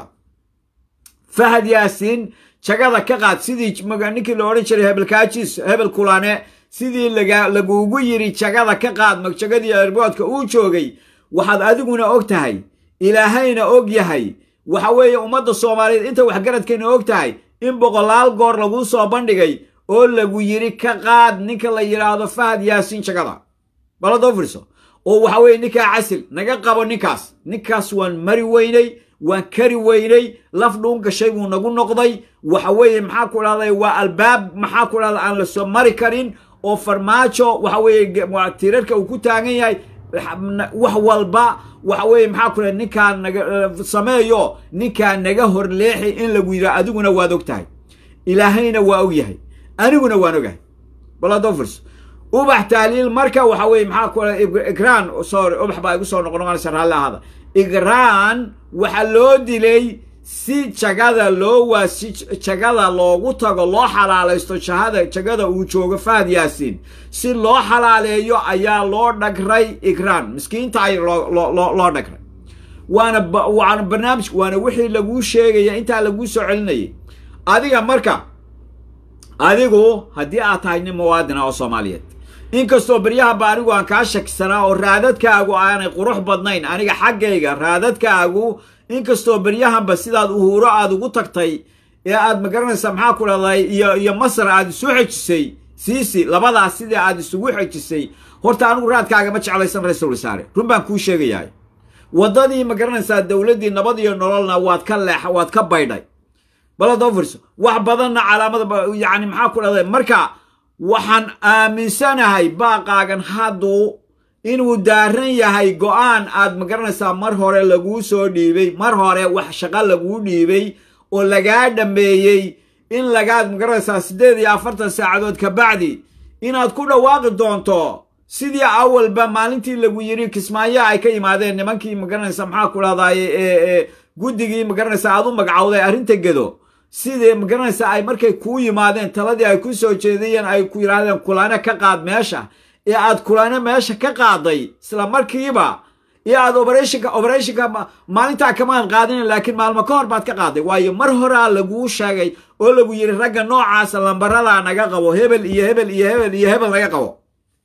fahad yaasiin jagada ka qaad sidii ninkii la odhan jiray hebelkaajis hebel kulane sidii laguugu yidhi jagada ka qaad jagadii erboodka uu joogay waxaad adiguna og tahay ilaahayna og yahay waxa weeye ummadda soomaaliyeed inta waxgaradkeena og tahay in boqolaal goor laguu soo bandhigay oo lagu yidhi ka qaad ninka la yidhaahdo fahad yaasiin jagada baladoo firiso oo waxa weeye ninkaa casil naga qabo ninkaas ninkaas waan mari weynay waan kari weynay laf dhuun gashay buu nagu noqday waxa weeye maxaa ku dhahday waa albaab maxaa ku dhahda aan la soo mari karin oo farmaajo waxa weeye tirarka uu ku taagan yahay wax walba waxa weeye maxaa ku dhahay ninkaa naga sameeyo ninkaa naga horleexi in lagu yidhaha adiguna waad og tahay ilaahayna waa og yahay aniguna waan ogahay baladofers ubax tahliil marka waxa weye maxaa ku igraan sorry ubax baa igu soo noqnoqonaysa raalli ahaada igraan waxaa loo dilay si jagada loo waa si jagada loogu tago loo xalaalaysto jahada jagada uu joogo fahad yaasiin si loo xalaaleeyo ayaa loo dhagray igraan miskiinta ay loo dhagray waana waana barnaamij waana wixii laguu sheegaya intaa laguu soo celinayay adiga marka adigu haddii aad tahay nin muwaadina oo soomaaliyeed inkastoo beryahaba anigu aan kaa shakisanaa oo raadadkaagu aanay qurux badnayn aniga xaggayga raadadkaagu inkastoo beryahanba sidaad uhuuro aad ugu tagtay ee aad magaranaysaa maxaa ku dhahday iyo iyo masar aad isu xejisay siisi labadaas sidii aad isugu xejisay horta anigu raadkaaga ma jeclaysan ra-iisul wasaare run baan kuu sheegayahay waddadii magaranaysaa dowladdii nabad iyo nololna waad ka leex waad ka baydhay baladofirso wax badanna calaamada yacni maxaa ku dhahday marka waxaan aaminsanahay baaqaagan hadduu inuu daaran yahay go-aan aad magaranaysaa mar hore laguu soo dhiibay mar hore wax shaqo laguu dhiibay oo lagaa dhammeeyey in lagaad magaranaysaa siddeed iyo afartan saacadood ka bacdi inaad ku dhawaaqi doonto sidii awalba maalintii lagu yidhi kismaayo ay ka yimaadeen nimankii magaranaysa maxaa ku dhahdaye ee guddigii magaranaysa aad u magacowday arrinta gedo sidii magaranaysa ay markay kuu yimaadeen taladii ay ku soo jeedayeen ay ku yidhaahdeen kulane ka qaad meesha ee aad kulane meesha ka qaaday isla markiiba iyo aad oberethonka oberethonka maalintaa kamaad qaadinin laakiin maalmo ka hor baad ka qaaday waayo mar horaa laguu sheegay oo lagu yidhi ragga noocaasa lambaradaa naga qabo hebel iyo hebel iyo hebel iyo hebel naga qabo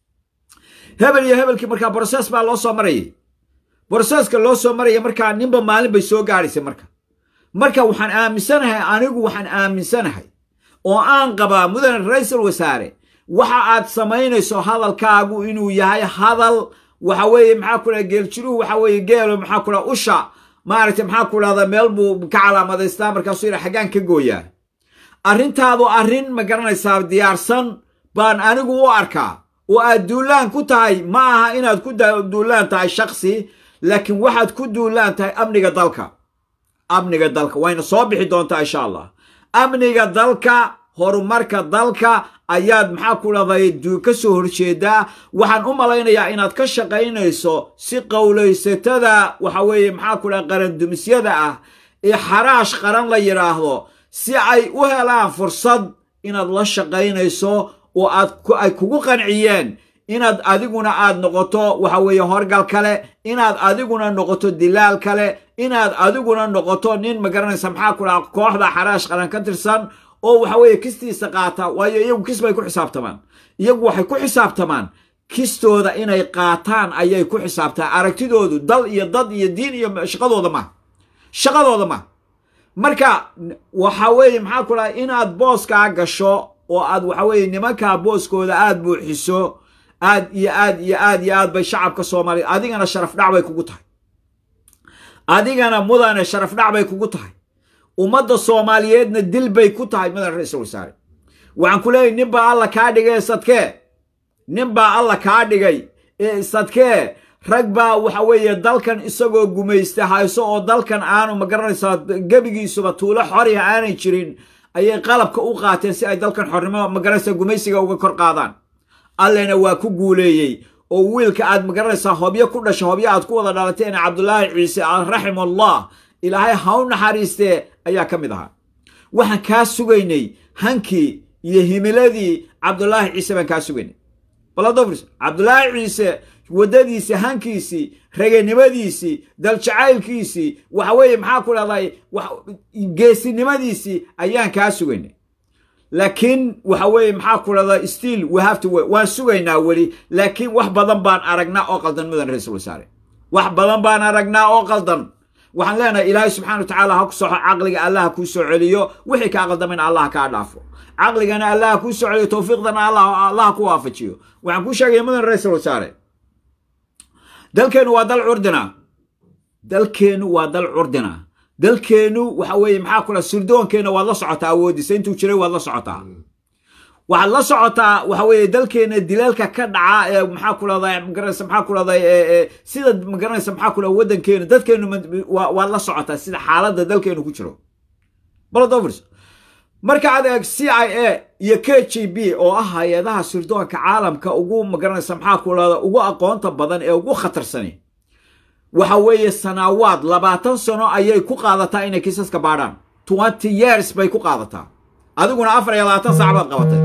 hebel iyo hebelkii markaa broses baa loo soo marayay broseska loo soo maraya markaa ninba maalin bay soo gaadhaysay marka marka waxaan aaminsanahay anigu waxaan aaminsanahay oo aan qabaa mudane ra-iisul wasaare waxa aad samaynayso hadalkaagu inuu yahay hadal waxa weeye maxaa ku dhaha geeljiruhu waxa weeye geelo maxaa ku dhaha usha maaragtay maxaa ku dhahda meel buu ka calaamadaystaa markaasuu yidha xaggaan ka gooyaa arrintaadu arrin ma garanaysaa diyaarsan baan anigu u arkaa oo aad duulaan ku tahay ma aha inaad ku duulaan tahay shaksi laakiin waxaad ku duulaan tahay amniga dalka amniga dalka wayna soo bixi doontaa insha allah amniga dalka horumarka dalka ayaad maxaa ku dhahday ka soo horjeedaa waxaan u malaynayaa inaad ka shaqaynayso si qowlaysatada waxa weeye maxaa ku dhaha qarandumisyada ah ee xaraash qaran la yidhaahdo si ay u helaan fursad inaad la shaqaynayso oo aad ay kugu qanciyeen inaad adiguna aad noqoto waxa weeye horgal kale inaad adiguna noqoto dilaal kale inaad adiguna noqoto nin magaranaysa maxaa ku dhaha kooxda xaraash qaran ka tirsan oo waxa weeye kistiisa qaata waayo iyagu kis bay ku xisaabtamaan iyagu waxay ku xisaabtamaan kistooda inay qaataan ayay ku xisaabtaan aragtidoodu dal iyo dad iyo diin iyo shaqadooda ma shaqadooda ma marka waxa weeye maxaa ku dhaha inaad booskaa gasho oo aad waxa weeye nimankaa booskooda aad buuxiso aad iyo aad iyo aad iyo aad bay shacabka soomaaliya adigana sharaf dhac bay kugu tahay adigana mudane sharaf dhac bay kugu tahay ummadda soomaaliyeedna dil bay ku tahay mudane ra-iisul wasaare waxaan ku leeyahy nin baa alla kaa dhigay ee sadkee nin baa alla kaa dhigay ee sadkee rag baa waxa weeye dalkan isagoo gumaysta hayso oo dalkan aanu magaranaysaa gebigiisuba tuulo xoriha aanay jirin ayay qalabka u qaateen si ay dalkan xornimo magaranaysaa gumaysiga uga kor qaadaan allena waa ku guuleeyey oo wiilka aad magaranaysaa hobyo ku dhasha hobyo aad ku wada dhalateen cabdulaahi ciise raximullah ilaahay ha u naxariistee ayaa ka mid ahaa waxaan kaa sugaynay hankii iyo himiladii cabdulaahi ciise baan kaa sugaynay baladofris cabdulaahi ciise waddadiisii hankiisii raganimadiisii daljacaylkiisii waxa weeye maxaa ku dhahday geesinimadiisii ayaan kaa sugaynay laakiin waxa weeye maxaa ku dhahda stiil we have to waan sugaynaa weli laakiin wax badan baan aragnaa oo qaldan mudan ra-iisul wasaare wax badan baan aragnaa oo qaldan waxaan leenahay ilaahay subxana wa tacaala ha ku soxo caqliga allah ha kuu soo celiyo wixii kaa qaldamayna allah kaa dhaafo caqligana allah ha kuu soo celiyo towfiiqdana allah ha ku waafajiyo waxaan kuu sheegaya mudan ra-iisul wasaare dalkeennu waa dal curdina dalkeennu waa dal curdina dalkeennu waxa weeye maxaa ku dhaha surdoonkeenna waad la socotaa awoodiisa intuu jiray waad la socotaa waxaad la socotaa waxa weeye dalkeenna dilaalka ka dhaca ee maxaa ku dhahday magaranaysa maxaa ku dhahday sida magaranaysa maxaa ku dhaha waddankeenu dadkeenu waad la socotaa sida xaaladda dalkeenu ku jiro baladovers marka aad eeg c i a iyo k g b oo ah hay-adaha sirdoonka caalamka ugu magaranaysa maxaa ku dhahda ugu aqoonta badan ee ugu khatarsani waxa weeye sanaawaad labaatan sano ayay ku qaadataa inay kiisaska baadhaan twenty years bay ku qaadataa adiguna afar iyo labaatan saac baad qabatay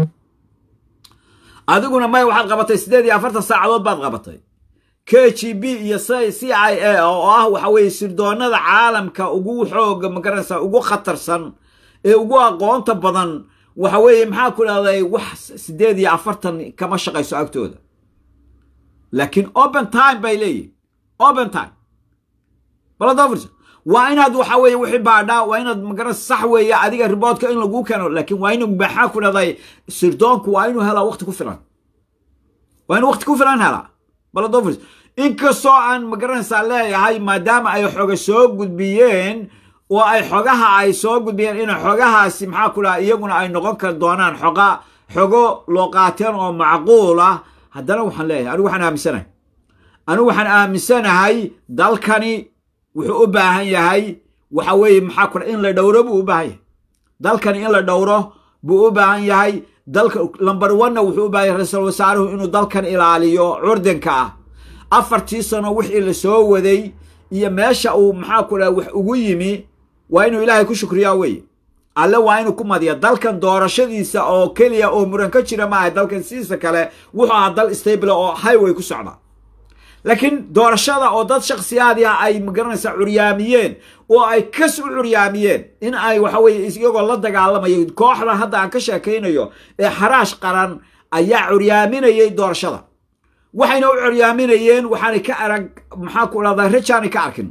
adiguna may waxaad qabatay siddeed iyo afartan saacadood baad qabatay k g b iyo c i a oo ah waxa weeye sirdoonada caalamka ugu xooga magaranaysa ugu khatarsan ee ugu aqoonta badan waxa weeye maxaa ku dhahday wax siddeed iyo afartan kama shaqayso agtooda laakiin open time bay leeyihin open time baladofirsa waa inaad waxa weeye wixii baadhaa waa inaad magara sax weeye adiga riboodka in laguu keeno laakiin waa inuu maxaa ku dhahday sirdoonku waa inuu helaa waqti ku filan waa inuu waqti ku filan helaa baladofirsa inkastoo aan magaranaysaa leeyahay maadaama ay xoga soo gudbiyeen oo ay xogaha ay soo gudbiyeen in xogahaasi maxaa ku dhaha iyaguna ay noqon kar doonaan xoga xogo loo qaateen oo macquul ah haddana waxaan leeyahay anigu waxaan aaminsanahay anigu waxaan aaminsanahay dalkani wuxuu u baahan yahay waxa weeye maxaa ku dhaha in la dhowro buu u baahan yahay dalkani in la dhowro buu u baahan yahay dalka lamber one-na wuxuu u baahan yahay ra-iisul wasaaruhu inuu dalkan ilaaliyo curdanka ah afartii sano wixii la soo waday iyo meesha uu maxaa ku dhaha wax ugu yimi waa inuu ilaahay ku shukriyaa weye alle waa inuu ku madiya dalkan doorashadiisa oo keliya oo muran ka jira maaha dalkan sidiisa kale wuxuu ahaa dal stable oo highway ku socda laakiin doorashada oo dad shaksiyaadi ah ay magaranaysaa curyaamiyeen oo ay kas u curyaamiyeen in ay waxa weye iyagoo la dagaalamayo kooxda hadda aan ka sheekaynayo ee xaraash qaran ayaa curyaaminayay doorashada waxayna u curyaaminayeen waxaanay ka arag maxaa ku dhahdaa rajaanay ka arkin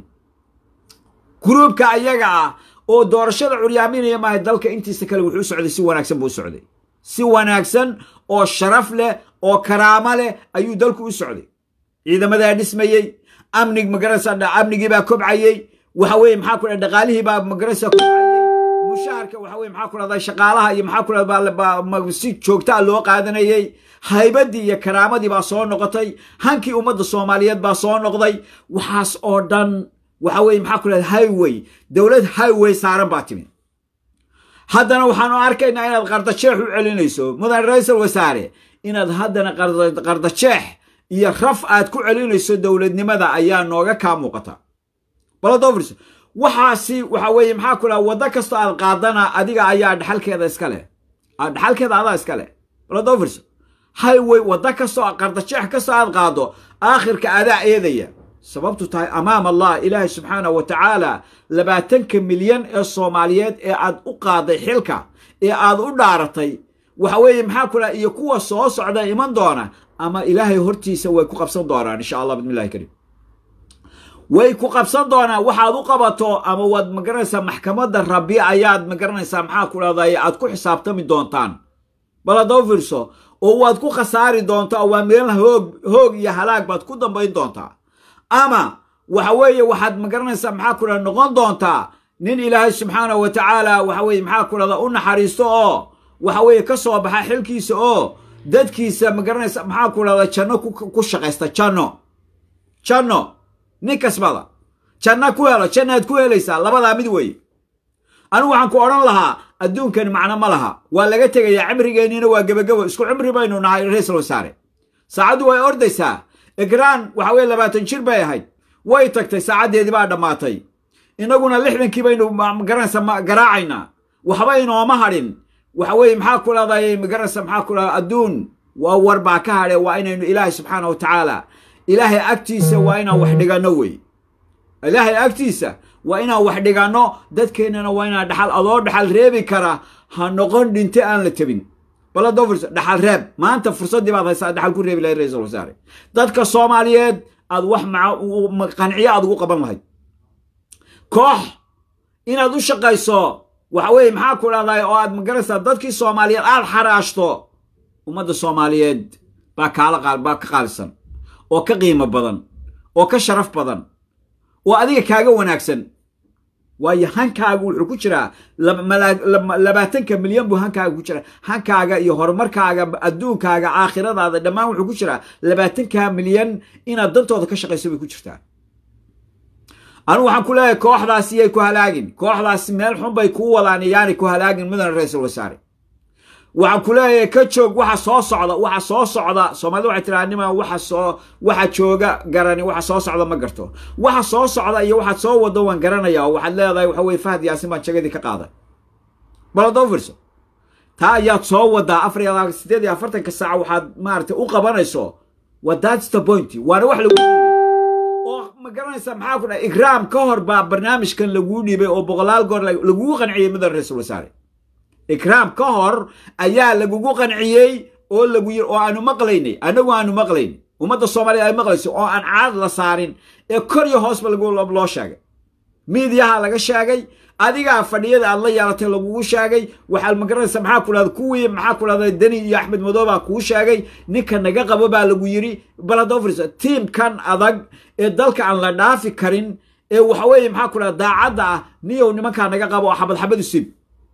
gruubka ayaga ah oo doorashada curyaaminaya maaha dalka intiisa kale wuxuu u socday si wanaagsan buu u socday si wanaagsan oo sharaf leh oo karaamo leh ayuu dalku u socday ciidamadaa dhismayey amnig magarasa amnigii baa kobcayey waxa weye maxaa ku dhaha dhaqaalihii baa magarasa kobcayey mushaharka waxa weye maxaa ku dhahdaa shaqaalaha iyo maxaa ku dhahdaa si joogtaa loo qaadanayey haybadii iyo karaamadii baa soo noqotay hankii ummadda soomaaliyeed baa soo noqday waxaas oo dhan waxa weye maxaa ku dhahda highway dowlad highway saaran baa timi haddana waxaanu arkaynaa inaad qardajeex u celinayso mudan ra-iisul wasaare inaad haddana qardajeex iyo raf aad ku celinayso dowladnimada ayaa nooga kaa muuqata baladofris waxaasi waxa weeye maxaa ku dhaha waddo kastoo aad qaadana adiga ayaa dhaxalkeeda iska leh dhaxalkeeda adaa iska leh baladofris highway waddo kastoo qardajeex kastoo aad qaado aakhirka adaa eedaya sababtu tahay amaam allah ilaahay subxaana wa tacaala labaatanka milyan ee soomaaliyeed ee aad u qaaday xilka ee aad u dhaaratay waxa weeye maxaa ku dhaha iyo kuwa soo socda iman doona ama ilaahay hortiisa way ku qabsan doonaan insha allah bismillahi kariim way ku qabsan doonaan waxaad u qabato ama waad magaranaysaa maxkamadda rabbi ayaad magaranaysaa maxaa ku dhahday aad ku xisaabtami doontaan bal haddoo fiirso oo waad ku khasaari doontaa oo waa meel hoog hoog iyo halaag baad ku dambayn doontaa ama waxa weeye waxaad magaranaysaa maxaa ku dhahda noqon doontaa nin ilaahay subxaanahu wa tacaala waxa weye maxaa ku dhahda u naxariisto oo waxa weeye ka soo baxa xilkiisa oo dadkiisa magaranaysa maxaa ku dhahda janno ku shaqaysta janno janno nin kasbada janna ku helo jannaad ku helaysaa labadaa mid weeye anigu waxaan ku odhan lahaa adduunkani macno ma laha waa laga tegayaa cimrigeenniina waa gebagabo isku cimri baynu nahay ra-iisul wasaare saacaddu way ordaysaa egraan waxa weye labaatan jir bay ahayd way tagtay saacaddeedii baa dhammaatay innaguna lixdankii baynu magaranaysa garaacaynaa waxba inooma hadhin waxa weeye maxaa ku dhahday magaranaysa maxaa ku dhahda adduun waa war baa ka hadhe waa inaynu ilaahay subxaana wa tacaala ilaahay agtiisa waa inaan wax dhiganno wey ilaahay agtiisa waa inaan wax dhiganno dadkeennana waa inaan dhaxal adoo dhaxal reebi kara ha noqon dhinte aan la tebin baladofrs dhaxal reeb maanta fursaddii baad haysaa dhaxal ku reebi lahayd ra-iisul wasaare dadka soomaaliyeed aad wax qanciyo aad ugu qaban lahayd koox inaad u shaqayso waxa weeye maxaa ku dhahday oo aad magaraysaa dadkii soomaaliyeed aad xaraashto ummadda soomaaliyeed baa kaala baa ka qaalisan oo ka qiimo badan oo ka sharaf badan oo adiga kaaga wanaagsan waayo hankaaga wuxuu ku jiraa labaatanka milyan buu hankaaga ku jiraa hankaaga iyo horumarkaaga adduunkaaga aakhiradaada dhammaan wuxuu ku jiraa labaatanka milyan inaad dantooda ka shaqayso bay ku jirtaa anigu waxaan ku leeyahay kooxdaasi yay ku halaagin kooxdaasi meel xun bay kuu wadaan yaanay ku halaagin mudana ra-iisul wasaare waxaan ku leeyahay ka joog waxa soo socda waxa soo socda soomaalida waxay tiraa nima waxa soo waxa jooga garani waxa soo socda ma garto waxa soo socda iyo waxaad soo wado waan garanaya oo waxaad leedahay waxa weye fahad yaasin baan jagadii ka qaaday bal haddoo fiirso taa ayaad soo wadaa afar iyo sideed iyo afartanka saaca waxaad maaragtay u qabanayso wa that's the point waana wax lagu dhiibay oo ma garanaysaa maxaa ku dhahay igraam ka hor baa barnaamijkan laguu dhiibay oo boqolaal goor lagugu qanciyey mudan ra-iisul wasaare ikraam ka hor ayaa lagugu qanciyey oo lagu yiri oo aanu maqlaynay annagu aanu maqlaynay ummadda soomaaliya ay maqlayso oo aan caad la saarin ee kor iyo hoosba loo sheegay miidiyaha laga sheegay adigaa fadhiyada aad la yeelatay lagugu sheegay waxaad magaranaysa maxaa ku dhahda kuwii maxaa ku dhahda deni iyo axmed madoobaa kuu sheegay ninka naga qabo baa lagu yiri baladofris tiimkan adag ee dalka aan la dhaafi karin ee waxa weeye maxaa ku dhahda daacadda ah niyow nimankaa naga qabo oo xabad xabad usib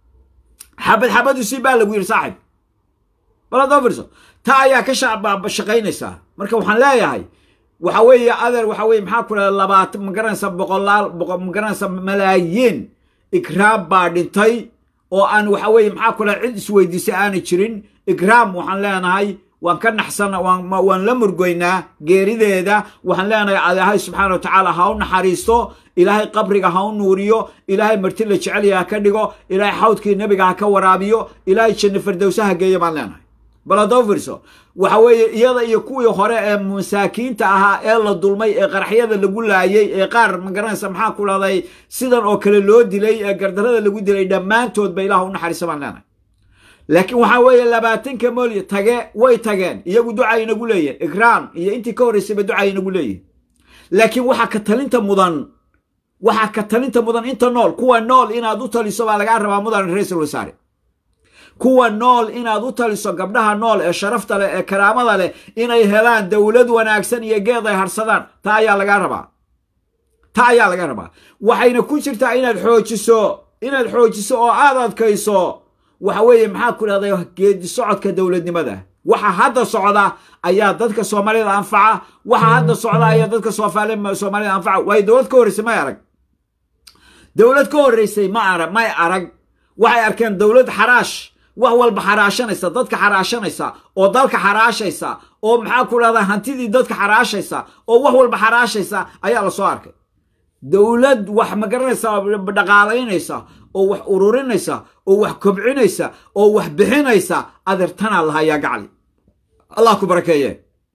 xabad xabad usib baa lagu yiri saaxib baladofris ta ayaa ka shaqaynaysaa marka waxaan leeyahay waxa weeye adeer waxa weye maxaa ku dhahda labaatan magaranaysa boqolaal magaranaysa malaayiin ikraam baa dhintay oo aan waxa weye maxaa ku dhaha cid isweydiisay aanay jirin ikraam waxaan leenahay waan ka naxsan waan la murgoynaa geerideeda waxaan leenahay ilaahay subxaana wa tacaala ha u naxariisto ilaahay qabriga ha u nuuriyo ilaahay marti la jecelya ha ka dhigo ilaahay xawdkii nebiga ha ka waraabiyo ilaahay janno fardowsa ha geeyo baan leenahay baladofirso waxa weeye iyada iyo kuwii hore ee masaakiinta ahaa ee la dulmay ee qaraxyada lagu laayey ee qaar magaranaysa maxaa ku dhahday sidan oo kale loo dilay ee gardarada lagu dilay dhammaantoodba ilaah u naxariisa baan leenahay laakiin waxaa weeye labaatanka moolya tage way tageen iyagu duca inagu leeyihin ikraam iyo intii ka horraysayba duca inagu leeyihin laakiin waxaa ka talinta mudan waxaa ka talinta mudan inta nool kuwa nool inaad u taliso baa lagaa rabaa mudan ra-iisul wasaare kuwa nool inaad u taliso gabdhaha nool ee sharafta leh ee karaamada leh inay helaan dowlad wanaagsan iyo geed ay harsadaan taa ayaa lagaa rabaa taa ayaa laga rabaa waxayna ku jirtaa inaad xoojiso inaad xoojiso oo aad adkayso waxa weeye maxaa ku dhahday geedi socodka dowladnimada waxa hadda socda ayaa dadka soomaalida anfaca waxa hadda socda ayaa dadka soomaalida anfaca waayo dowlad ka horreysay may arag dowlad ka horreysay ma arag may arag waxay arkeen dowlad xaraash wax walba xaraashanaysa dadka xaraashanaysa oo dalka xaraashaysa oo maxaa ku dhahdaa hantidii dadka xaraashaysa oo wax walba xaraashaysa ayaa lasoo arkay dowlad wax magaranaysa dhaqaalaynaysa oo wax ururinaysa oo wax kobcinaysa oo wax bixinaysa adeertanaa lahayaa gacli allah ku barakeeye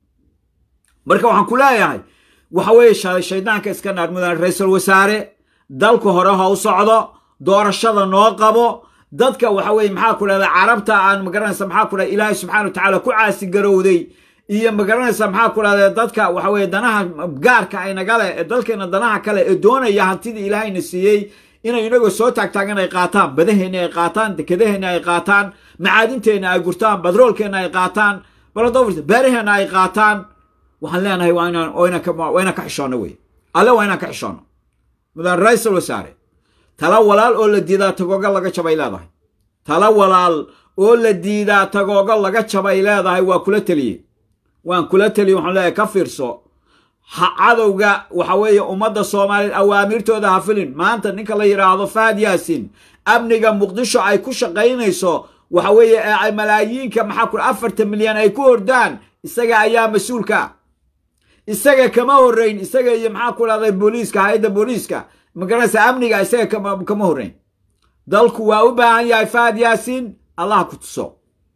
marka waxaan ku leeyahay waxa weeye shaydaanka iska naar mudan ra-iisul wasaare dalku hore ha u socdo doorashada noo qabo dadka waxa weye maxaa ku dhahda carabta aan magaranaysa maxaa ku dhahda ilaahay subxana wa tacaala ku caasigarowday iyo magaranaysa maxaa ku dhahda dadka waxa weye danaha gaarka aynagale ee dalkeena danaha kale ee doonaya hantidii ilaahayna siiyey inay inagoo soo taagtaagan ay qaataan badaheenna ay qaataan dekedaheenna ay qaataan macaadinteenna ay gurtaan badroolkeenna ay qaataan baladofrs beeraheenna ay qaataan waxaan leenahay waa inaan waa inaan ka xishoonno wey alle waa inaan ka xishoonno mudan ra-isul wasaare tala walaal oo la diidaa tagooga laga jabay leedahay tala walaal oo la diidaa tagooga laga jabay leedahay waa kula teliyey waan kula teliye waxaan leeyahay ka fiirso cadowga waxa weeye ummadda soomaaliyeed awaamirtooda ha filin maanta ninka la yidhaahdo faad yaasin amniga muqdisho ay ku shaqaynayso waxa weeye ay malaayiinka maxaa ku afartan milyan ay ku hordaan isaga ayaa mas-uulka isaga kama horrayn isaga iyo maxaa ku dhahday booliiska hay-adda booliiska magaranaysa amniga isaga kama horrayn dalku waa u baahan yahay fahad yaasiin allah ku tuso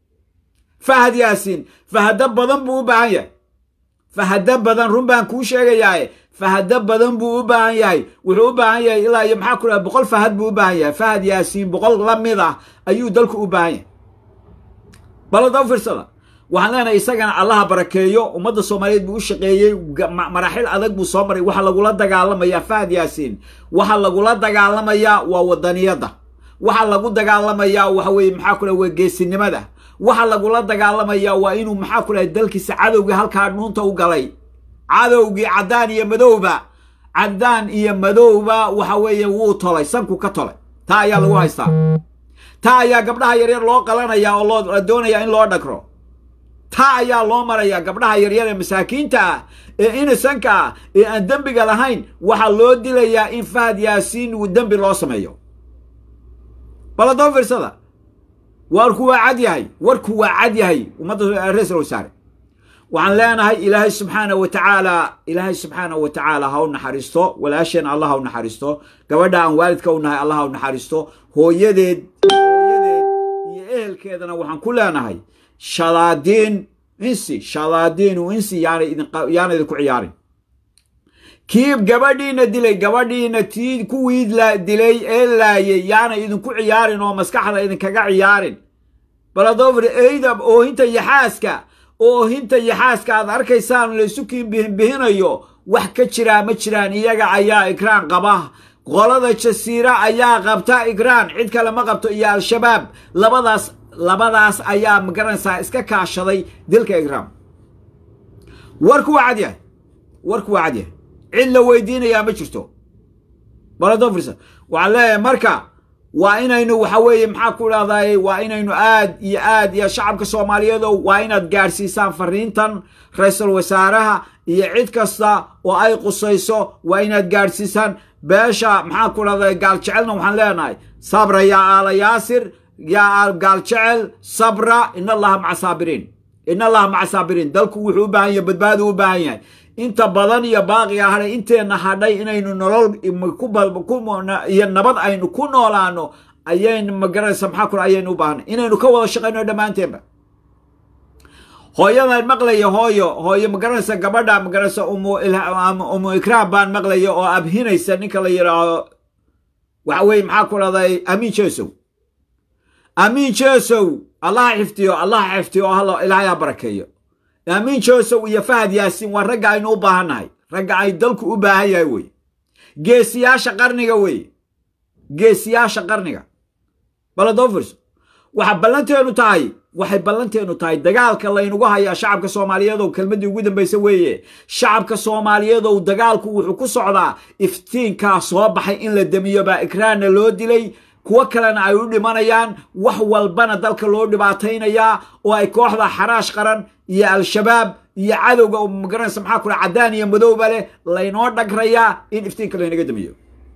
fahad yaasiin fahado badan buu u baahan yahay fahado badan run baan kuu sheegayaaye fahado badan buu u baahan yahay wuxuu u baahan yahay ilaa iyo maxaa ku dhaha boqol fahad buu u baahan yahay fahad yaasiin boqol la mid ah ayuu dalku u baahan yahay balada u fiirsada waxaan leenahay isagana allaha barakeeyo ummadda soomaaliyeed buu u shaqeeyey maraaxil adag buu soo maray waxa lagula dagaalamayaa fahad yaasiin waxa lagula dagaalamayaa waa wadaniyadda waxa lagu dagaalamayaa waxa weeye maxaa ku dhaha waa geesinimada waxa lagula dagaalamayaa waa inuu maxaa ku dhahay dalkiisa cadowgii halkaa dhuunta u galay cadowgii caddaan iyo madowba caddaan iyo madowba waxa weeye wuu tolay sanku ka tolay taa ayaa lagu haystaa taa ayaa gabdhaha yaryar loo qalanayaa oo loo doonayaa in loo dhagro taa ayaa loo marayaa gabdhaha yaryar ee masaakiinta ah ee inisanka ah ee aan dembiga lahayn waxaa loo dilayaa in fahad yaasiin uu dembi loo sameeyo baladoo fiirsada warku waa cad yahay warku waa cad yahay ummadda ra-isul wasaare waxaan leenahay ilaahay subxaana wa tacaala ilaahay subxaana wa tacaala ha u naxariisto walaasheena allah ha u naxariisto gabadha aan waalidka u nahay allah ha u naxariisto hooyadeed hooyadeed iyo ehelkeedana waxaan ku leenahay shadaadiin insi shadaadiinu insi yaana idinku ciyaarin kii gabadhiina dilay gabadhiina tii kuwii dilay ee laayay yaana idinku ciyaarin oo maskaxda idinkaga ciyaarin baladofr eyda oohinta yaxaaska oohinta yaxaaska aad arkaysaan laysu kiinbihinbihinayo wax ka jiraa ma jiraan iyaga ayaa ikraan qaba qolada jasiira ayaa qabta ikraan cid kale ma qabto iyo al-shabaab labadaas labadaas ayaa magaranaysaa iska kaashaday dilka ikraan warku waa cadyahay warku waa cadyahay cid la weydiinayaa ma jirto baladofris waxaan leeyahay marka waa inaynu waxa weeye maxaa ku idhahdaye waa inaynu aad iyo aad iyo shacabka soomaaliyeedo waa inaad gaadhsiisaan fariintan ra-iisul wasaaraha iyo cid kasta oo ay qusayso waa inaad gaadhsiisaan beesha maxaa ku idhahdaye gaaljecelna waxaan leenahay sabra yaa aala yaasir yaa gaaljecel sabra in allaha maca saabiriin in allaha maca saabiriin dalku wuxuu u baahan yahay badbaadu u baahan yahay inta badan iyo baaqiga hadhay inteenna hadhay inaynu nolol iyo nabad aynu ku noolaano ayaynu magaranaysa maxaa kule ayaynu u baahnay inaynu ka wada shaqayno dhammaanteenba hooyadan maqlaya hooyo hooyo magaranaysa gabadha magaranaysa umu ikraam baan maqlaya oo abhinaysa ninka la yidhaahdo waxa weye maxaa ku dhahday amiin jesow amiin jesow allaha xiftiyo allaha xiftiyo oo ilaahay ha barakeeyo amiin josow iyo fahad yaasiin waa ragga aynu u baahannahay ragga ay dalku u baahan yahay weye geesiyaasha qarniga weye geesiyaasha qarniga baladofers waxa ballanteenu tahay waxay ballanteenu tahay dagaalka laynagu hayaa shacabka soomaaliyeedow kelmaddii ugu dambaysa weeye shacabka soomaaliyeedow dagaalku wuxuu ku socdaa iftiinkaa soo baxay in la demiyo baa ikraanna loo dilay kuwo kalena ay u dhimanayaan wax walbana dalka loo dhibaataynayaa oo ay kooxda xaraash qaran iyo al-shabaab iyo cadowga magaranaysa maxaa kula caddaan iyo madowba leh laynoo dhagrayaa in iftiinka laynaga damiyo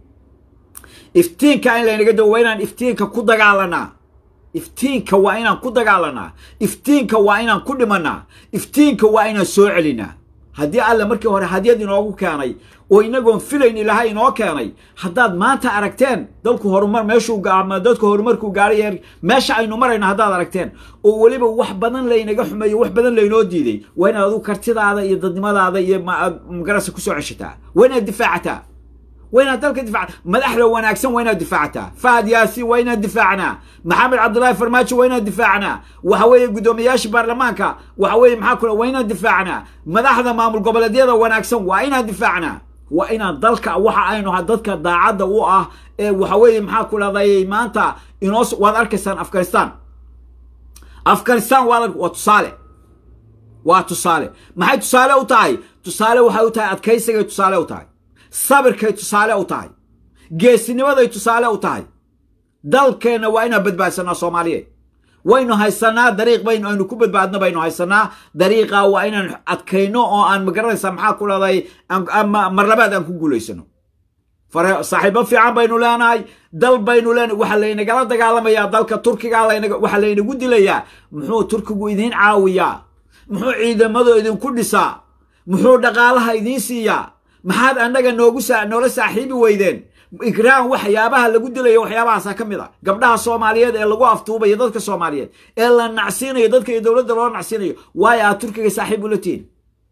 iftiinka in laynaga damiyo waa inaan iftiinka ku dagaalanaa iftiinka waa inaan ku dagaalanaa iftiinka waa inaan ku dhimanaa iftiinka waa inaan soo celinaa haddii alle markii hore hadyad inoogu keenay oo inagoon filayn ilaahay inoo keenay haddaad maanta aragteen dalku horumar meeshuu dadku horumarkuu gaaray meesha aynu marayno haddaad aragteen oo weliba wax badan laynaga xumeeyo wax badan laynoo diiday waa inaad adigu kartidaada iyo dadnimadaada iyo magarasa kusoo ceshataa waa inaad difaacataa waa inaad dalka difacta madaxda wanaagsan waa inaad difaacataa fahad yaasiin waa inaad difaacnaa maxamed cabdullaahi farmaajo waa inaad difaacnaa waxa weeye guddoomiyayaasha baarlamaanka waxa weeye maxaa kule waa inaad difaacnaa madaxda maamul goboleedyada wanaagsan waa inaad difaacnaa waa inaad dalka waxa aynu dadka daacadda u ah ee waxa weeye maxaa ku dhahday maanta inoo waad arkaysaan afghanistan afghanistan waa waa tusaale waa tusaale maxay tusaale u tahay tusaale waxay u tahay adkaysigay tusaale u tahay sabirkay tusaale u tahay geesinimaday tusaale u tahay dalkeenna waa inaan badbaadsanaa soomaaliyeed waynu haysanaa dariiq baynu aynu ku badbaadno baynu haysanaa dariiqa waa inaan adkayno oo aan magaranaysaa maxaa ku dhahday marlabaad aan ku guulaysano saaxiibo fiican baynu leenahay dal baynu leenahay waxaa laynagala dagaalamayaa dalka turkiga waxaa laynagu dilayaa muxuu turkigu idiin caawiyaa muxuu ciidamadu idinku dhisaa muxuu dhaqaalaha idiin siiyaa maxaad annaga noogu noola saaxiibi weydeen ikraan waxyaabaha lagu dilayo waxyaabahaasa ka mid a gabdhaha soomaaliyeed ee lagu aftuubayo dadka soomaaliyeed ee la nacsiinayo dadka iyo dowladda loo nacsiinayo waayo aad turkiga saaxiib ula tihin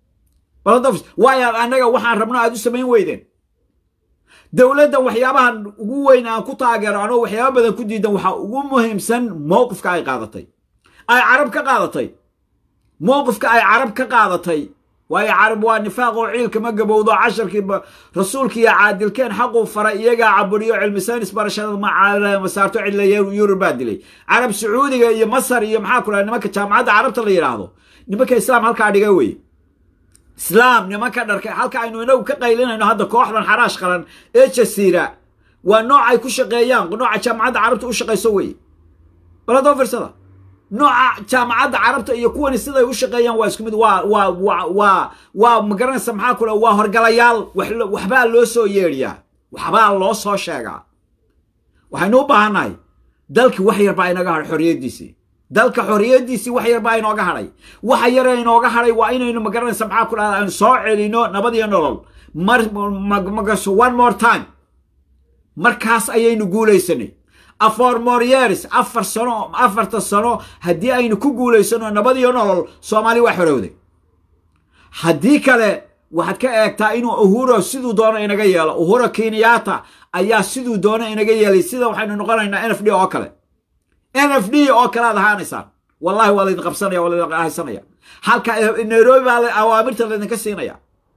waayo aad annaga waxaan rabno aad u samayn weydeen dowladda waxyaabahan ugu weyn aan ku taageero anoo waxyaaba badan ku diidan waxaa ugu muhiimsan mowqifka ay qaadatay ay carab ka qaadatay mowqifka ay carab ka qaadatay waayo carab waa nifaaq oo ciilka ma gabowdo casharkii rasuulkiiyo caadilkeen xaquu faray iyagaa caburiyo cilmi saynis barashada masaarto cidla yurub baa dilay carab sacuudiga iyo masar iyo maxaa ku dhaha nimanka jaamacadda carabta la yidhaahdo nimanka islaam halkaa dhiga weye islaam nimanka dharka halka aynu inagu ka qaylinayno hadda kooxdan xaraash qaran ee jasiira waa nooc ay ku shaqeeyaan nooca jaamacadda carabta u shaqayso weye baladoo firsada nooca jaamacadda carabta iyo kuwani siday u shaqeeyaan waa isku mid waa waa waa waa waa magaranaysa maxaa kule waa horgalayaal waxbaa loo soo yeedhiyaa waxbaa loo soo sheegaa waxaynu u baahannahay dalkii wax yar baa inaga hadhay xorriyaddiisii dalka xorriyaddiisii wax yar baa inooga hadhay waxa yare inooga hadhay waa inaynu magaranaysa maxaa ku dhahda aynu soo celino nabad iyo nolol mar magaso one more time markaas ayaynu guulaysanay afor moryeres afar sano afarta sano haddii aynu ku guulaysano nabad iyo nolol soomaali waa xorowday haddii kale waxaad ka eegtaa inuu uhuro siduu doono inaga yeelo uhuro kenyatta ayaa siduu doono inaga yeelay sida waxaynu noqonaynaa n f d oo kale n f d oo kale aad ahaanaysaan wallahi waa laydin qabsanaya waa laydin haysanaya halka nairobi baa awaamirta laydinka siinaya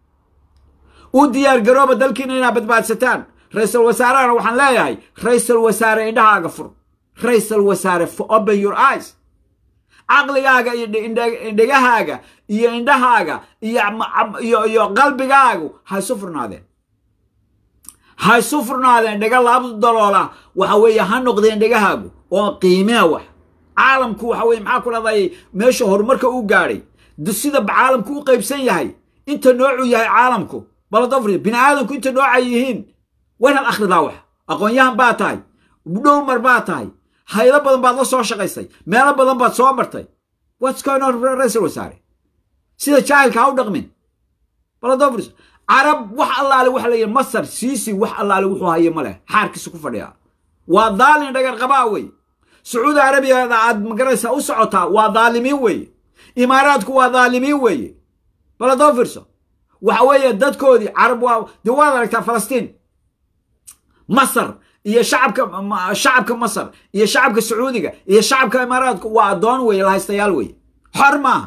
u diyaar garooba dalkiina inaad badbaadsataan ra-iisul wasaarehana waxaan leeyahay ra-iisul wasaare indhahaaga fur ra-iisul wasaare open your eyes caqligaaga iyo indhegahaaga iyo indhahaaga iyo iyo qalbigaagu ha isu furnaadeen ha isu furnaadeen dhega laabdu daloola waxa weeye ha noqdeen dhegahaagu oo qiimea wax caalamku waxa weye maxaa ku dhahday meesha horumarka u gaadhay sida caalamku u qaybsan yahay inta noocuu yahay caalamku baladofri bini aadamku inta nooca yihiin waynaad akhridaa wax aqoon-yahan baa tahay dhowmar baa tahay haylo badan baad la soo shaqaysay meelo badan baad soo martay what's going on ra-iisul wasaare sida jaahilka ha u dhaqmin baladofris carab wax allaale waxa la yidhi masar siisi wax allaale wuxuu haye ma leh xaarkiisa ku fadhiyaa waa daalin dhagar qabaa wey sacuudi arabiyada aad magaraysa u socotaa waa daalimiin weeye imaaraadku waa daalimiin weeye baladofirso waxa weeye dadkoodii carab waa dee waad aragtaa falastiin masar iyo shacabka shacabka masar iyo shacabka sacuudiga iyo shacabka imaaraadka waa addoon weeye lahaystayaal weeye xor maaha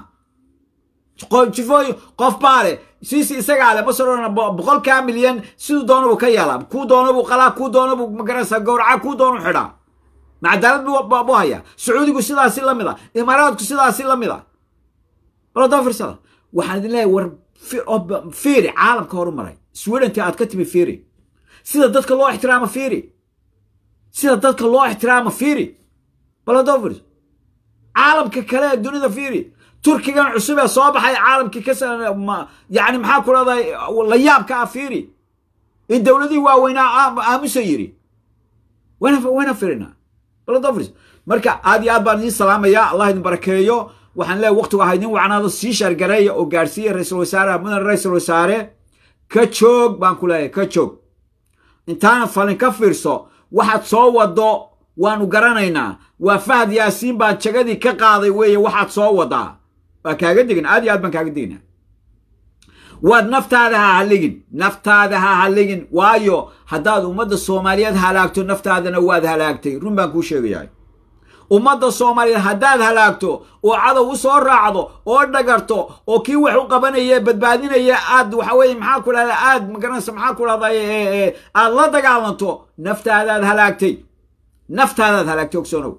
jifooy qof baa leh siisi isagaa leh masarona boqolkaa milyan siduu doona buu ka yeelaa kuu doona buu qalaa kuu doona buu magaraysaa gowraca kuu doonu xidhaa macadaalad buu hayaa sacuudigu sidaasi la mid a imaaraadku sidaasi la mid a baladoofirsada waxaan idin leeyahay war fiiri caalamka horumaray swedenti aad ka timi fiiri sida dadka loo ixtiraamo fiiri sida dadka loo ixtiraamo fiiri baladofir caalamka kale ee dunida fiiri turkigan cusub ee soo baxay caalamkii ka yani maxaa ku dhahday la yaabka ah fiiri in dowladihii waaweynaa aamusa yiri wayna firinaa baladofir marka aad iyo aad baan idiin salaamaya allah idin barakeeyo waxaan leeyahay waqtigu aha idin wacnaado sii shaargareeya oo gaarsiiya ra-iisul wasaaraha mudan ra-iisul wasaare ka joog baan ku leeyahay ka joog intaana falin ka fiirso waxaad soo wado waanu garanaynaa waa fahad yaasiin baan jagadii ka qaaday weeye waxaad soo wadaa waa kaaga digna aad iyo aad baan kaaga digna waad naftaada ha halligin naftaada ha halligin waayo haddaad ummadda soomaaliyeed halaagto naftaadana waad halaagtay run baan kuu sheegayahay ummadda soomaaliyeed haddaad halaagto oo cadow u soo raacdo oo dhagarto oo kii wax u qabanaya badbaadinaya aad waxa weye maxaa ku dhahda aad magaranaysa maxaa ku dhahda aad la dagaalanto naftaadaad halaagtay naftaadaad halaagtay ogsoonow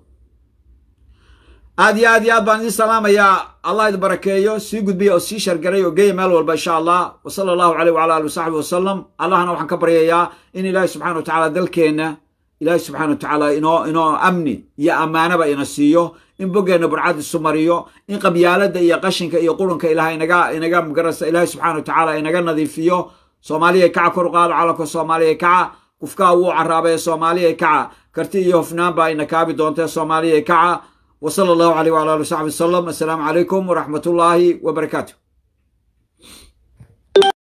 aad iyo aad iyo aad baan idin salaamayaa allah idin barakeeyo sii gudbiya oo sii shargaray oo geeya meel walba insha allah wa sala allahu caleyh wala ali wasaxbi wasalam allahna waxaan ka baryayaa in ilaahi subxana wa tacala dalkeenna ilaahi subxana wa tacaala inoo inoo amni iyo ammaanaba ina siiyo in boggeenna burcad isu mariyo in qabyaaladda iyo qashinka iyo qurunka ilaah inaga inaga magarasa ilaahi subxana wa tacaala inaga nadiifiyo soomaaliya kaca kor u qaado calanka soomaaliya kaca kufkaa wuu caraabaye soomaaliya kaca karti iyo hofnaan baa ina kaabi doontee soomaaliya kaca wa sala allahu caleyh wala ali wasaxbi wasalam assalaamu calaykum waraxmat ullaahi wabarakaatu